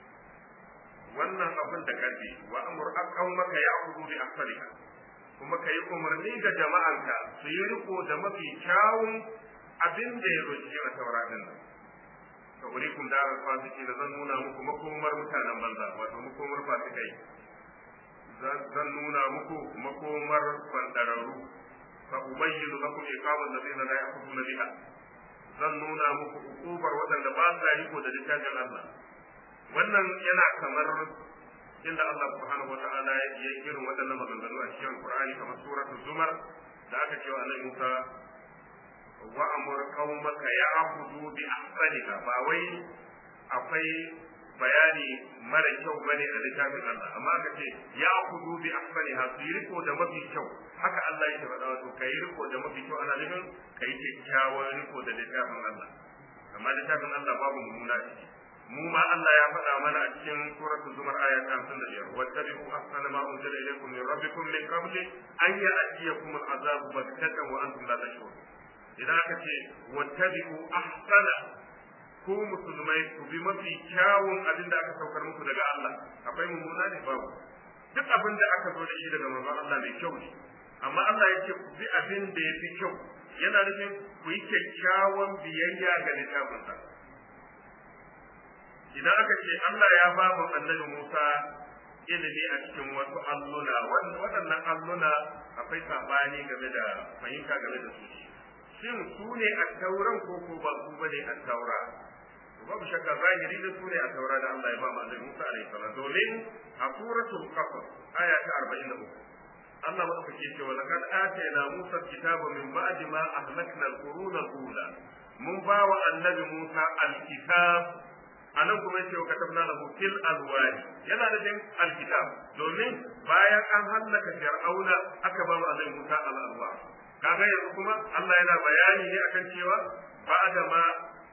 wannan abun da karfi wa amur aqawmaka ya'khudhu bi ahsaniha kuma ka yi umarni ga jama'anka su yi riko da mafi kyawun abin da ya zo cikin tauratin nan ka urikum da fasiki da zan nuna muku makomar mutanen banza wato makomar fasikai zan nuna muku makomar bandararru fa ubayyinu lakum iqamal ladina la ya'khuduna biha zan nuna muku ukubar waɗanda ba sa riko da littafin Allah wannan yana kamar inda Allah subhanahu wata'ala ya yi irin waɗannan maganganu a cikin Qur'ani kamar suratul Zumar da aka cewa Annabi Musa wa amur qaumaka ya'budu bi ahsaniha ba wai akwai bayani mara kyau bane a littafin Allah amma aka ce ya'budu bi ahsaniha su yi riko da mafi kyau haka Allah yake faɗa wato kai riko da mafi kyau ana nufin kai kyakkyawan riko da littafin Allah amma littafin Allah babu mummuna ciki mu ma Allah ya faɗa mana a cikin suratul zumar aya ta 55 wattabi'u ahsana ma unzila ilaykum min rabbikum min qabli an ya'tiyakum al'azabu baghtatan wa antum la tash'urun idan aka ce wattabi'u ahsana ku musulmai ku bi mafi kyawun abin da aka saukar muku daga Allah akwai mummuna ne babu duk abin da aka zo da shi daga manzon Allah mai kyau ne amma Allah ya ce ku bi abin da ya fi kyau yana nufin ku yi kyakkyawan biyayya ga littafinsa idan aka ce Allah ya ba mu annabi Musa ilimi a cikin wasu alluna waɗannan alluna akwai sabani game da fahimta game da su shin su ne a tauran ko ko ba su bane a taura babu shakka zahiri da su ne a taura da Allah ya ba mu annabi Musa alaihi salam domin a suratul qasas aya ta 43 Allah madaukake cewa laqad atayna Musa kitaba min ba'di ma ahlakna al-quruna al-ula mun ba wa annabi Musa al-kitab anan kuma yace wa katabna lahu fil alwani yana da jin alkitab domin bayan an hallaka fir'auna aka ba mu annabi Musa al-alwa kaga yanzu kuma Allah yana bayani ne akan cewa ba'da ma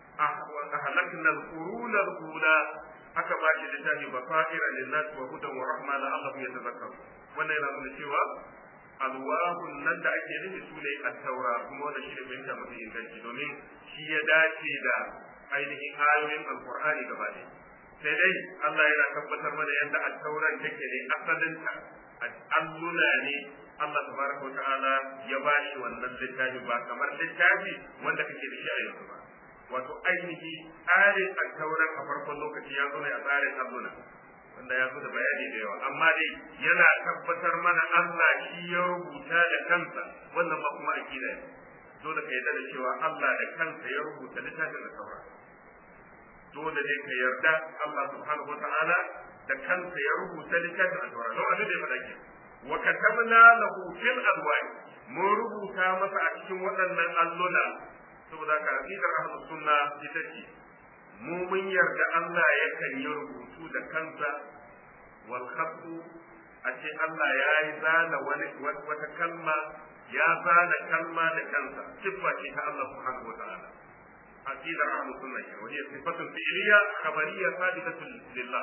ahlakna al-qurun al-ula aka ba shi littafi basaira lin-nas wa hudan wa rahma la'allahum yatadhakkarun wannan yana nuna cewa alwahun nan da ake nufi su ne at-taura kuma wannan shi ne fahimta mafi inganci domin shi ya dace da ainihin ayoyin alkur'ani gaba ɗaya sai dai Allah yana tabbatar mana yadda at-tauran take ne asalinta alluna ne Allah tabaraka wa ta'ala ya bashi wannan littafi ba kamar littafi wanda kake da shi a yanzu ba wato ainihi tsarin at-tauran a farkon lokaci ya zo ne a tsarin alluna wanda ya zo da bayani da yawa amma dai yana tabbatar mana Allah shi ya rubuta da kansa wannan ba kuma akida ne dole ka yarda da cewa Allah da kansa ya rubuta littafin da saura dole ne ka yarda Allah subhanahu wata'ala da kansa ya rubuta littafin da saura don abin da ya faɗa ke wa katabna lahu fil alwani mun rubuta masa a cikin waɗannan alluna saboda ka aqidar ahlus sunna ita ce mu mun yarda Allah yakan yi rubutu da kansa wal khattu a ce Allah ya yi zana wani wata kalma ya zana kalma da kansa siffa ce ta Allah subhanahu wataala aqida ahlus sunna wa hiya sifatun fi'liya khabariyya sabitatun lillah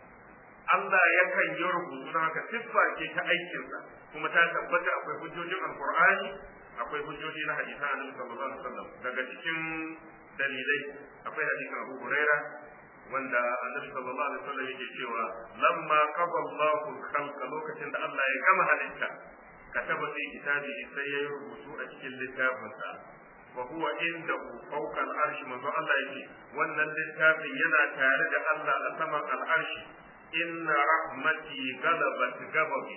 Allah yakan yi rubutu na haka siffa ce ta aikinsa kuma ta tabbata akwai hujjojin alqur'ani akwai hujjoji na hadisan annabi sallallahu alaihi wasallam daga cikin dalilai akwai hadisin Abu Huraira wanda annabi sallallahu alaihi wasallam yake cewa lamma qada Allahu al-khalqa lokacin da Allah ya gama halitta kataba fi kitabihi sai ya rubutu a cikin littafinsa wa huwa indahu fawqa al-arsh manzo Allah yake wannan littafin yana tare da Allah a saman al-arsh inna rahmati galabat gababi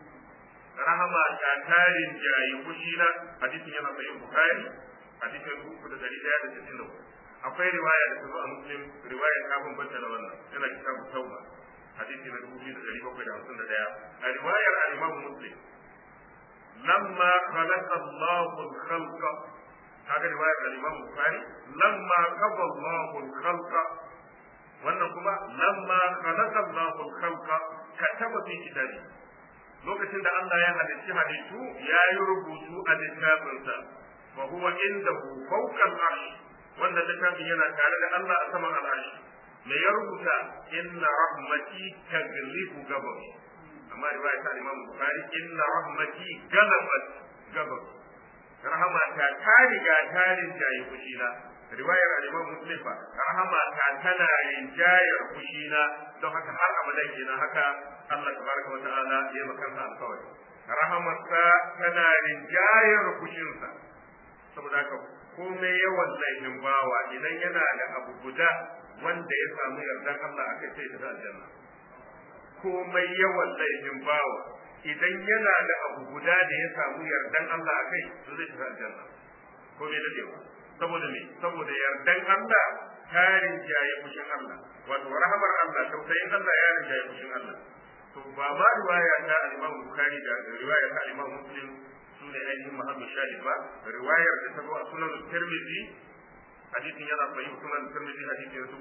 rahama ta tarin jayi kushina hadisin yana sahih bukhari hadisin uku da dari daya da sittin da akwai riwaya da ta zo a muslim riwaya ta bambanta da wannan yana kitabu tauba hadisi na dubu biyu da ɗari bakwai da hamsin da ɗaya a riwayar al-Imam Muslim lamma khalaqa Allahu al-khalqa kaga riwayar al-Imam Bukhari lamma qada Allahu al-khalqa wannan kuma lamma khalaqa Allahu al-khalqa kataba fi kitabi lokacin da Allah ya halicci halittu ya yi rubutu a littafinsa fa huwa indahu fawqa al-arsh wannan littafin yana tare da Allah a saman al-arsh me ya rubuta inna rahmati taglibu gababi amma riwaya ta Imam Bukhari inna rahmati galabat gababi rahama ta ta riga ta rinjaye fushina riwayar al-Imam Muslim fa rahama ta tana rinjayar fushina don haka har abadan kenan haka Allah tabaraka wa ta'ala ya maka kansa alkawari rahamarsa tana rinjayar fushinsa saboda haka komai yawan laifin bawa idan yana da abu guda wanda ya samu yardan Allah aka ce ta aljanna komai yawan laifin bawa idan yana da abu guda da ya samu yardan Allah a kai to zai shiga aljanna ko me dadewa saboda me saboda yardan Allah ta rinjaye fushin Allah wato rahamar Allah tausayin Allah ya rinjaye fushin Allah to ba ma riwaya ta al-Imam Bukhari da riwaya ta al-Imam Muslim sune ainihin mahallu shahid ba riwayar da ta zo a sunan Tirmidhi hadisin yana sahih sunan Tirmidhi hadisi na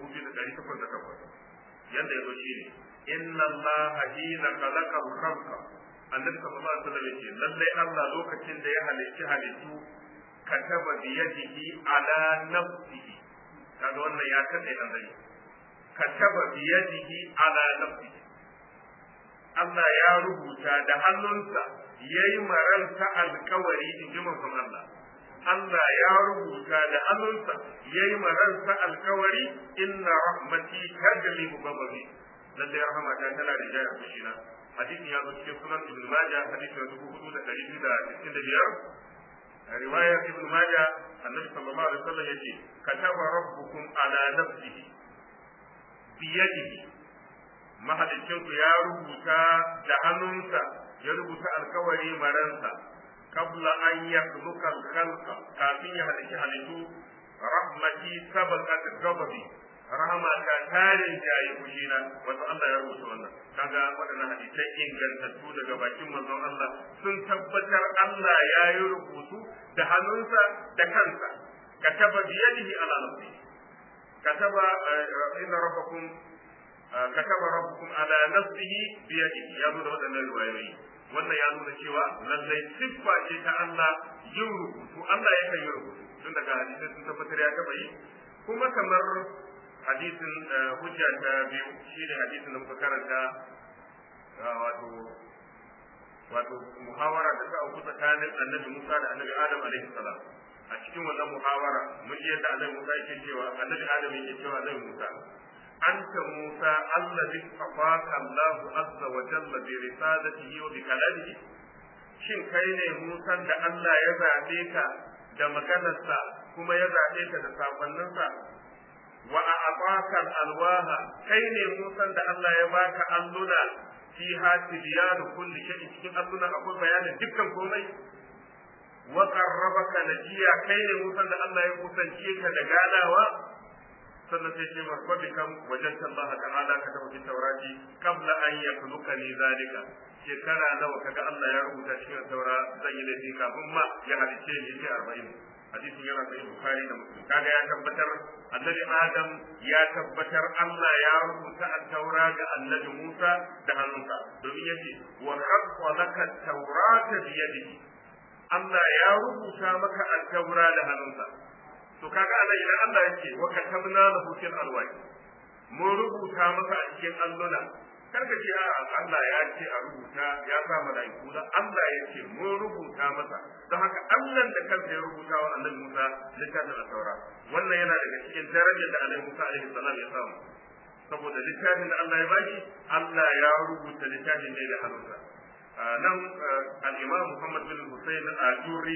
2808 yanda yazo shine inna Allah hina khalaqa al-khalqa annabi sallallahu alaihi wasallam yace lalle Allah lokacin da ya halicci halittu kataba bi yadihi ala nafsihi kaga wannan ya kade dan dai kataba bi yadihi ala nafsihi Allah ya rubuta da hannunsa yayi maranta alkawari in ji manzon Allah Allah ya rubuta da hannunsa yayi maranta alkawari inna rahmati tajlibu ghadabi lalle rahama ta tana da jaya fushina hadisin ya zo cikin sunan ibn majah hadisi na dubu hudu da ɗari biyu da sittin da biyar riwayar ibn majah annabi sallallahu alaihi wasallam yace kataba rabbukum ala nafsihi biyadihi mahalicinku ya rubuta da hannunsa ya rubuta alkawari maransa qabla an yakhluqa al-khalqa kafin ya halicci halittu rahmati sabaqat ghadabi rahama ta tarin jayi kushina wato Allah ya rubuta wannan kaga waɗannan hadisai ingantattu daga bakin manzon Allah sun tabbatar Allah ya yi rubutu da hannunsa da kansa kataba biyadihi ala nafsi kataba inna rabbakum kataba rabbukum ala nafsihi biyadihi ya zo da waɗannan riwayoyi wannan ya nuna cewa lallai siffa ce ta Allah yin rubutu Allah ya kan yi rubutu tun daga hadisai sun tabbatar ya taba yi kuma kamar hadisin hujja ta biyu shine hadisin da muka karanta wato wato muhawara da ta auku tsakanin annabi Musa da annabi Adam alaihi salam a cikin wannan muhawara mun ji yadda annabi Musa yake cewa annabi Adam yake cewa annabi Musa anta Musa allazi afaka Allah azza wa jalla bi risalatihi wa bi kalamihi shin kai ne Musa da Allah ya zabe ka da maganarsa kuma ya zabe ka da sakonninsa wa a abaka alwaha kai ne musan da Allah ya baka alluna fi hati biyanu kulli shay'in cikin alluna akwai bayanin dukkan komai wa qarrabaka najiya kai ne musan da Allah ya kusance ka da ganawa sannan sai ce marfabi kam wajenta Allah ta'ala ka tafi taurati qabla an yakhluqa ni zalika shekara nawa kaga Allah ya rubuta cikin taura zan yi laifi kafin ma ya halice ni sai 40 hadisin yana sahih bukhari da muslim kaga ya tabbatar annabi adam ya tabbatar Allah ya rubuta at-taura ga annabi Musa da hannunsa domin yace wa khaqqa laka at-taurata bi yadihi Allah ya rubuta maka at-taura da hannunsa to kaga Allah idan Allah yake wa katabna lahu fil alwahi mun rubuta maka a cikin alluna karka ce a Allah ya ce a rubuta ya sa mala'iku da Allah ya ce mun rubuta masa don haka Allah da kansa ya rubuta wa Annabi Musa littafin al-Taura wannan yana daga cikin darajar da Annabi Musa alaihi salam ya samu saboda littafin da Allah ya baki Allah ya rubuta littafin ne da hannunsa nan al-Imam Muhammad bin Hussein al-Ajuri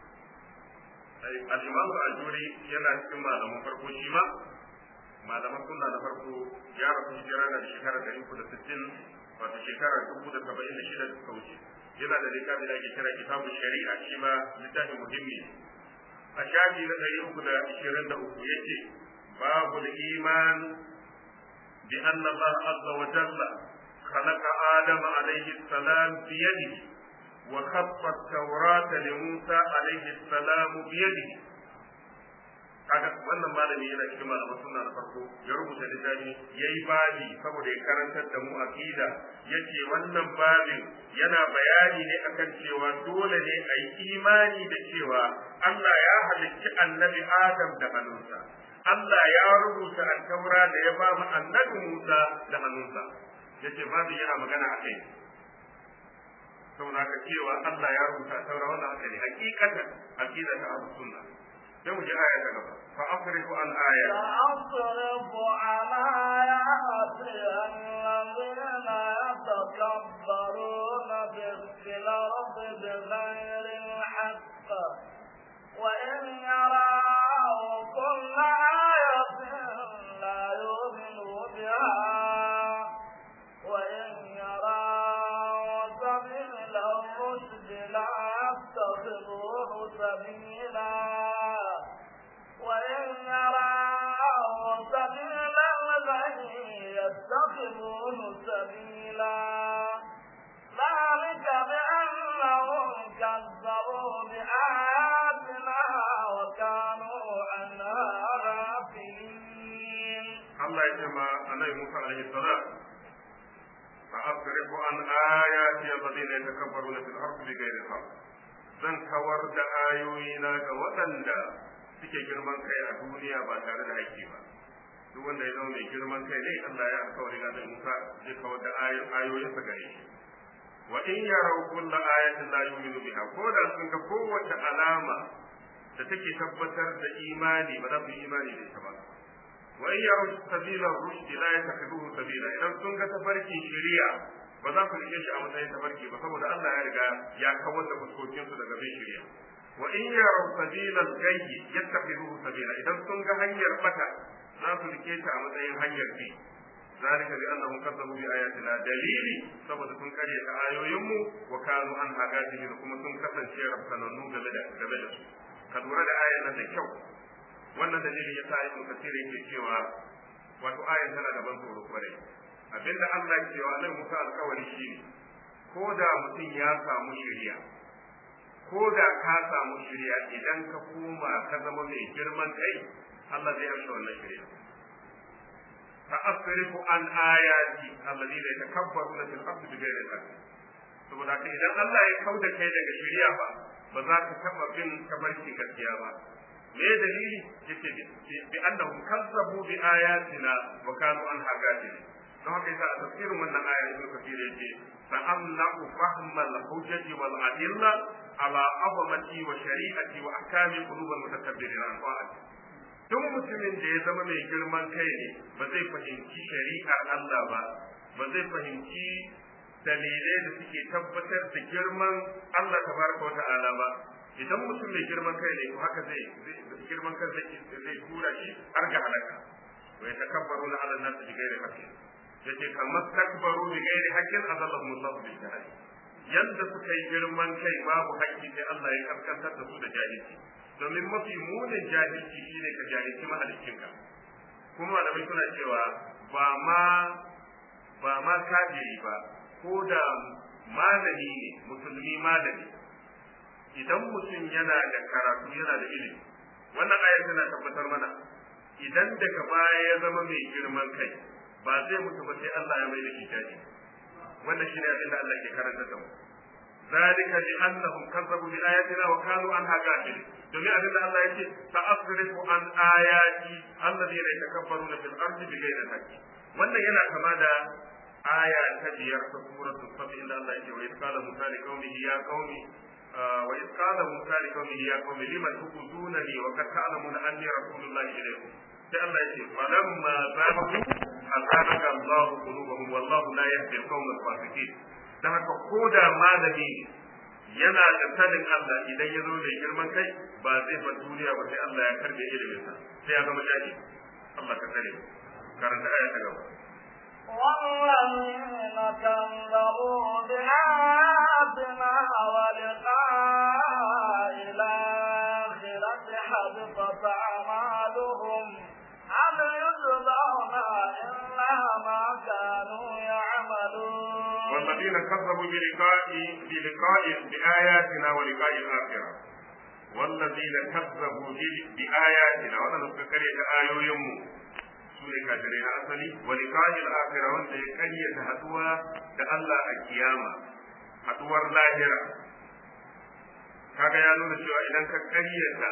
al-Imam al-Ajuri yana cikin malaman farko shi ma malaman sunna na farko ya rasu hijira da shekara ɗari uku da sittin wato shekara dubu da saba'in da shida da suka wuce yana da littafi da ake kira kitabun shari'a shi ma littafin muhimmi a shafi na ɗari uku da ishirin da uku yake babu iman بأن الله عز وجل خلق آدم عليه السلام بيده وخط التوراة لموسى عليه السلام بيده kaga wannan malami yana cikin malaman sunna na farko ya rubuta littafi yayi babi saboda ya karantar da mu aqida yace wannan babin yana bayani ne akan cewa dole ne a yi imani da cewa Allah ya halicci annabi Adam da hannunsa Allah ya rubuta alkawra da ya ba mu annabi Musa da hannunsa yace babin yana magana akai saboda ka cewa Allah ya rubuta taura wannan haka ne hakikatan aqida ta ahlus sunna sai mu ji aya ta gaba fa afriku an aya سأصرف عن آياتي الذين يتكبرون في الأرض بغير الحق وإن يروا كل آية لا يؤمنوا بها وإن يروا سبيل الرشد لا يتخذوه سبيلا وإن يروا سبيل الغي يتخذوه سبيلا ذلك بأنهم كذبوا بآياتنا وكانوا عنها غافلين Allah ya ce ma annabi Musa alaihi salam fa afriku an ayati alladhina yatakabbaruna fil ardi bighairi haqq zan kawar da ayoyina ga waɗanda suke girman kai a duniya ba tare da haƙƙi ba duk wanda ya zama mai girman kai ne Allah ya alƙawari ga Musa zai kawar da ayoyinsa gare shi wa in yarau kulla ayatin la yu'minu biha ko da sun ga kowace alama da take tabbatar da imani ba za su yi imani da ita ba wa in yarau sabila rushdi la yattakhidhuhu sabila idan sun ga tafarkin shari'a ba za ku rike shi a matsayin tafarki ba saboda Allah ya riga ya kawar da fuskokin su daga bin shari'a wa in yarau sabila gayyi yattakhidhuhu sabila idan sun ga hanyar bata za su rike ta a matsayin hanyar bi ذلك بأنهم كذبوا بآياتنا دليلي saboda sun karya ta ayoyinmu wa kanu an hagati da kuma sun kasance rafsanannu game da game da su ka lura da ayan nan da kyau wannan dalilin ya sa ibn kasir yake cewa wato ayan tana da ban tsoro kwarai abinda Allah ya cewa nan Musa alƙawari shine ko da mutum ya samu shari'a ko da ka samu shari'a idan ka koma ka zama mai girman kai Allah zai amsa wannan shari'a فأصرف عن آياتي الذين يتكبرون في الأرض بغير الحق saboda haka idan Allah ya kau da kai daga shari'a ba ba za ka taɓa bin tabarki gaskiya ba me dalili yake bi annahum kazzabu bi ayatina wa kanu an hagatin don haka yasa a tafsirin wannan aya ibn kathir yace fa amna'u fahma al-hujjati wal adilla ala azamati wa shari'ati wa ahkami qulub al-mutakabbirin an ta'ati duk mutumin da ya zama mai girman kai ne ba zai fahimci shari'ar Allah ba ba zai fahimci dalilai da suke tabbatar da girman Allah tabaraka wa ta'ala ba idan mutum mai girman kai ne to haka zai girman kai zai zai tura shi har ga halaka wa yatakabbaruna ala an-nas bi ghairi haqqin yace kamar takbaru bi ghairi haqqin azallahu Allah bil jahl yanda suka yi girman kai babu haƙƙi sai Allah ya kaskantar da su da jahilci domin mafi munin jahilci shine ka jahilci mahaliccinka kuma malamai suna cewa ba ma ba ma kafiri ba ko da malami ne musulmi malami idan mutum yana da karatu yana da ilimi wannan ayar tana tabbatar mana idan daga baya ya zama mai girman kai ba zai mutu ba sai Allah ya mai da shi jahili wannan shine abin da Allah ke karanta da mu ذلك بأنهم كذبوا بآياتنا وكانوا عنها غافلين domin abin da Allah yake ta asrifu an ayati alladhina yatakabbaruna fil ardi bighayri haqqi wannan yana kama da aya ta biyar ta suratu safi inda Allah yake wa isqala musa li qaumihi ya qaumi wa isqala musa li qaumihi ya qaumi liman tukuzunani wa qad ta'lamuna anni rasulullahi ilaykum sai Allah yake falamma zabu azaka Allahu qulubahum wallahu la yahdi al-qawma al-fasiqin dan haka ko da malami yana da sanin Allah idan ya zo mai girman kai ba zai bar duniya ba sai Allah ya karbe ilimin sa sai ya zama jahi Allah ka tsare karanta aya ta gaba والذين كذبوا بآياتنا ولقاء الآخرة حبطت أعمالهم هل يجزون إلا والذين كذبوا بلقاء بلقاء بآياتنا ولقاء الآخرة والذين كذبوا بآياتنا وأنا نذكر آيوهم sune kafirai na asali wa liqa'il akhirah wanda ya karyata haduwa da Allah a kiyama haduwar lahira kaga ya nuna cewa idan ka karyata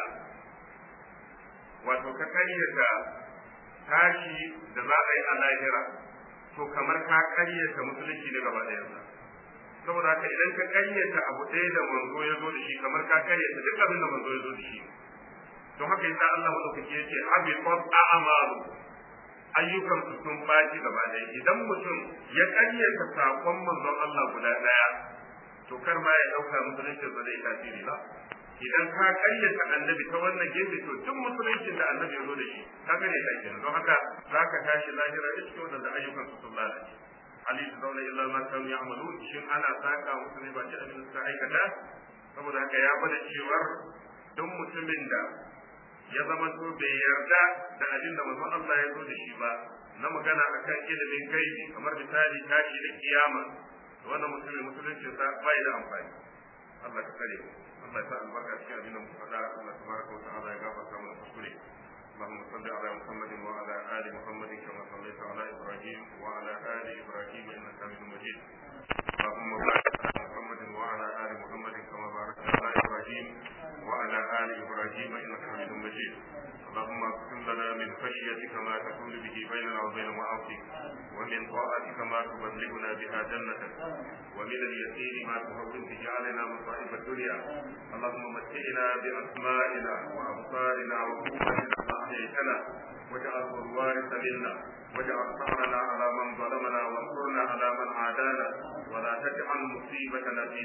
wato ka karyata tashi da za a yi a lahira to kamar ka karyata musulunci ne gaba ɗayansa saboda haka idan ka karyata abu ɗaya da manzo ya zo da shi kamar ka karyata duk abin da manzo ya zo da shi don haka yasa Allah madaukaki yace habiqat a'malu ayyukan su sun baci gaba ɗaya idan mutum ya karyata sakon manzon Allah guda ɗaya to kar ma ya ɗauka musulunci ba zai tasiri ba idan ka karyata annabi ta wannan gefe to duk musuluncin da annabi ya zo da shi ka gane ta kenan don haka za ka tashi lahira da cikin wadanda ayyukan su sun lalace hali su zauna illa ma kan ya'malu shin ana saka musu ne ba ce abin da suka aikata saboda haka ya bada cewar duk mutumin da ya zama to bai yarda da abin da manzon Allah ya zo da shi ba na magana akan ilimin gaibi kamar misali tashi da kiyama wannan mutumin musuluncin sa bai da amfani Allah ka kare Allah ya sa albarka cikin abin da muka faɗa Allah tabaraka wa ta'ala ya gafarta mana kuskure اللهم صل على محمد وعلى ال محمد كما صليت على ابراهيم وعلى ال ابراهيم انك حميد مجيد اللهم بارك على محمد وعلى ال محمد كما باركت على ابراهيم وعلى ال ابراهيم انك حميد مجيد اللهم اقسم لنا من خشيتك ما تكون به بيننا وبين معاصيك ومن طاعتك ما تبلغنا بها جنتك ومن اليقين ما تهون به علينا مصائب الدنيا اللهم متعنا باسمائنا وابصارنا وقوتنا ما احييتنا واجعله الوارث منا واجعل ثارنا على من ظلمنا وانصرنا على من عادانا ولا تجعل مصيبتنا في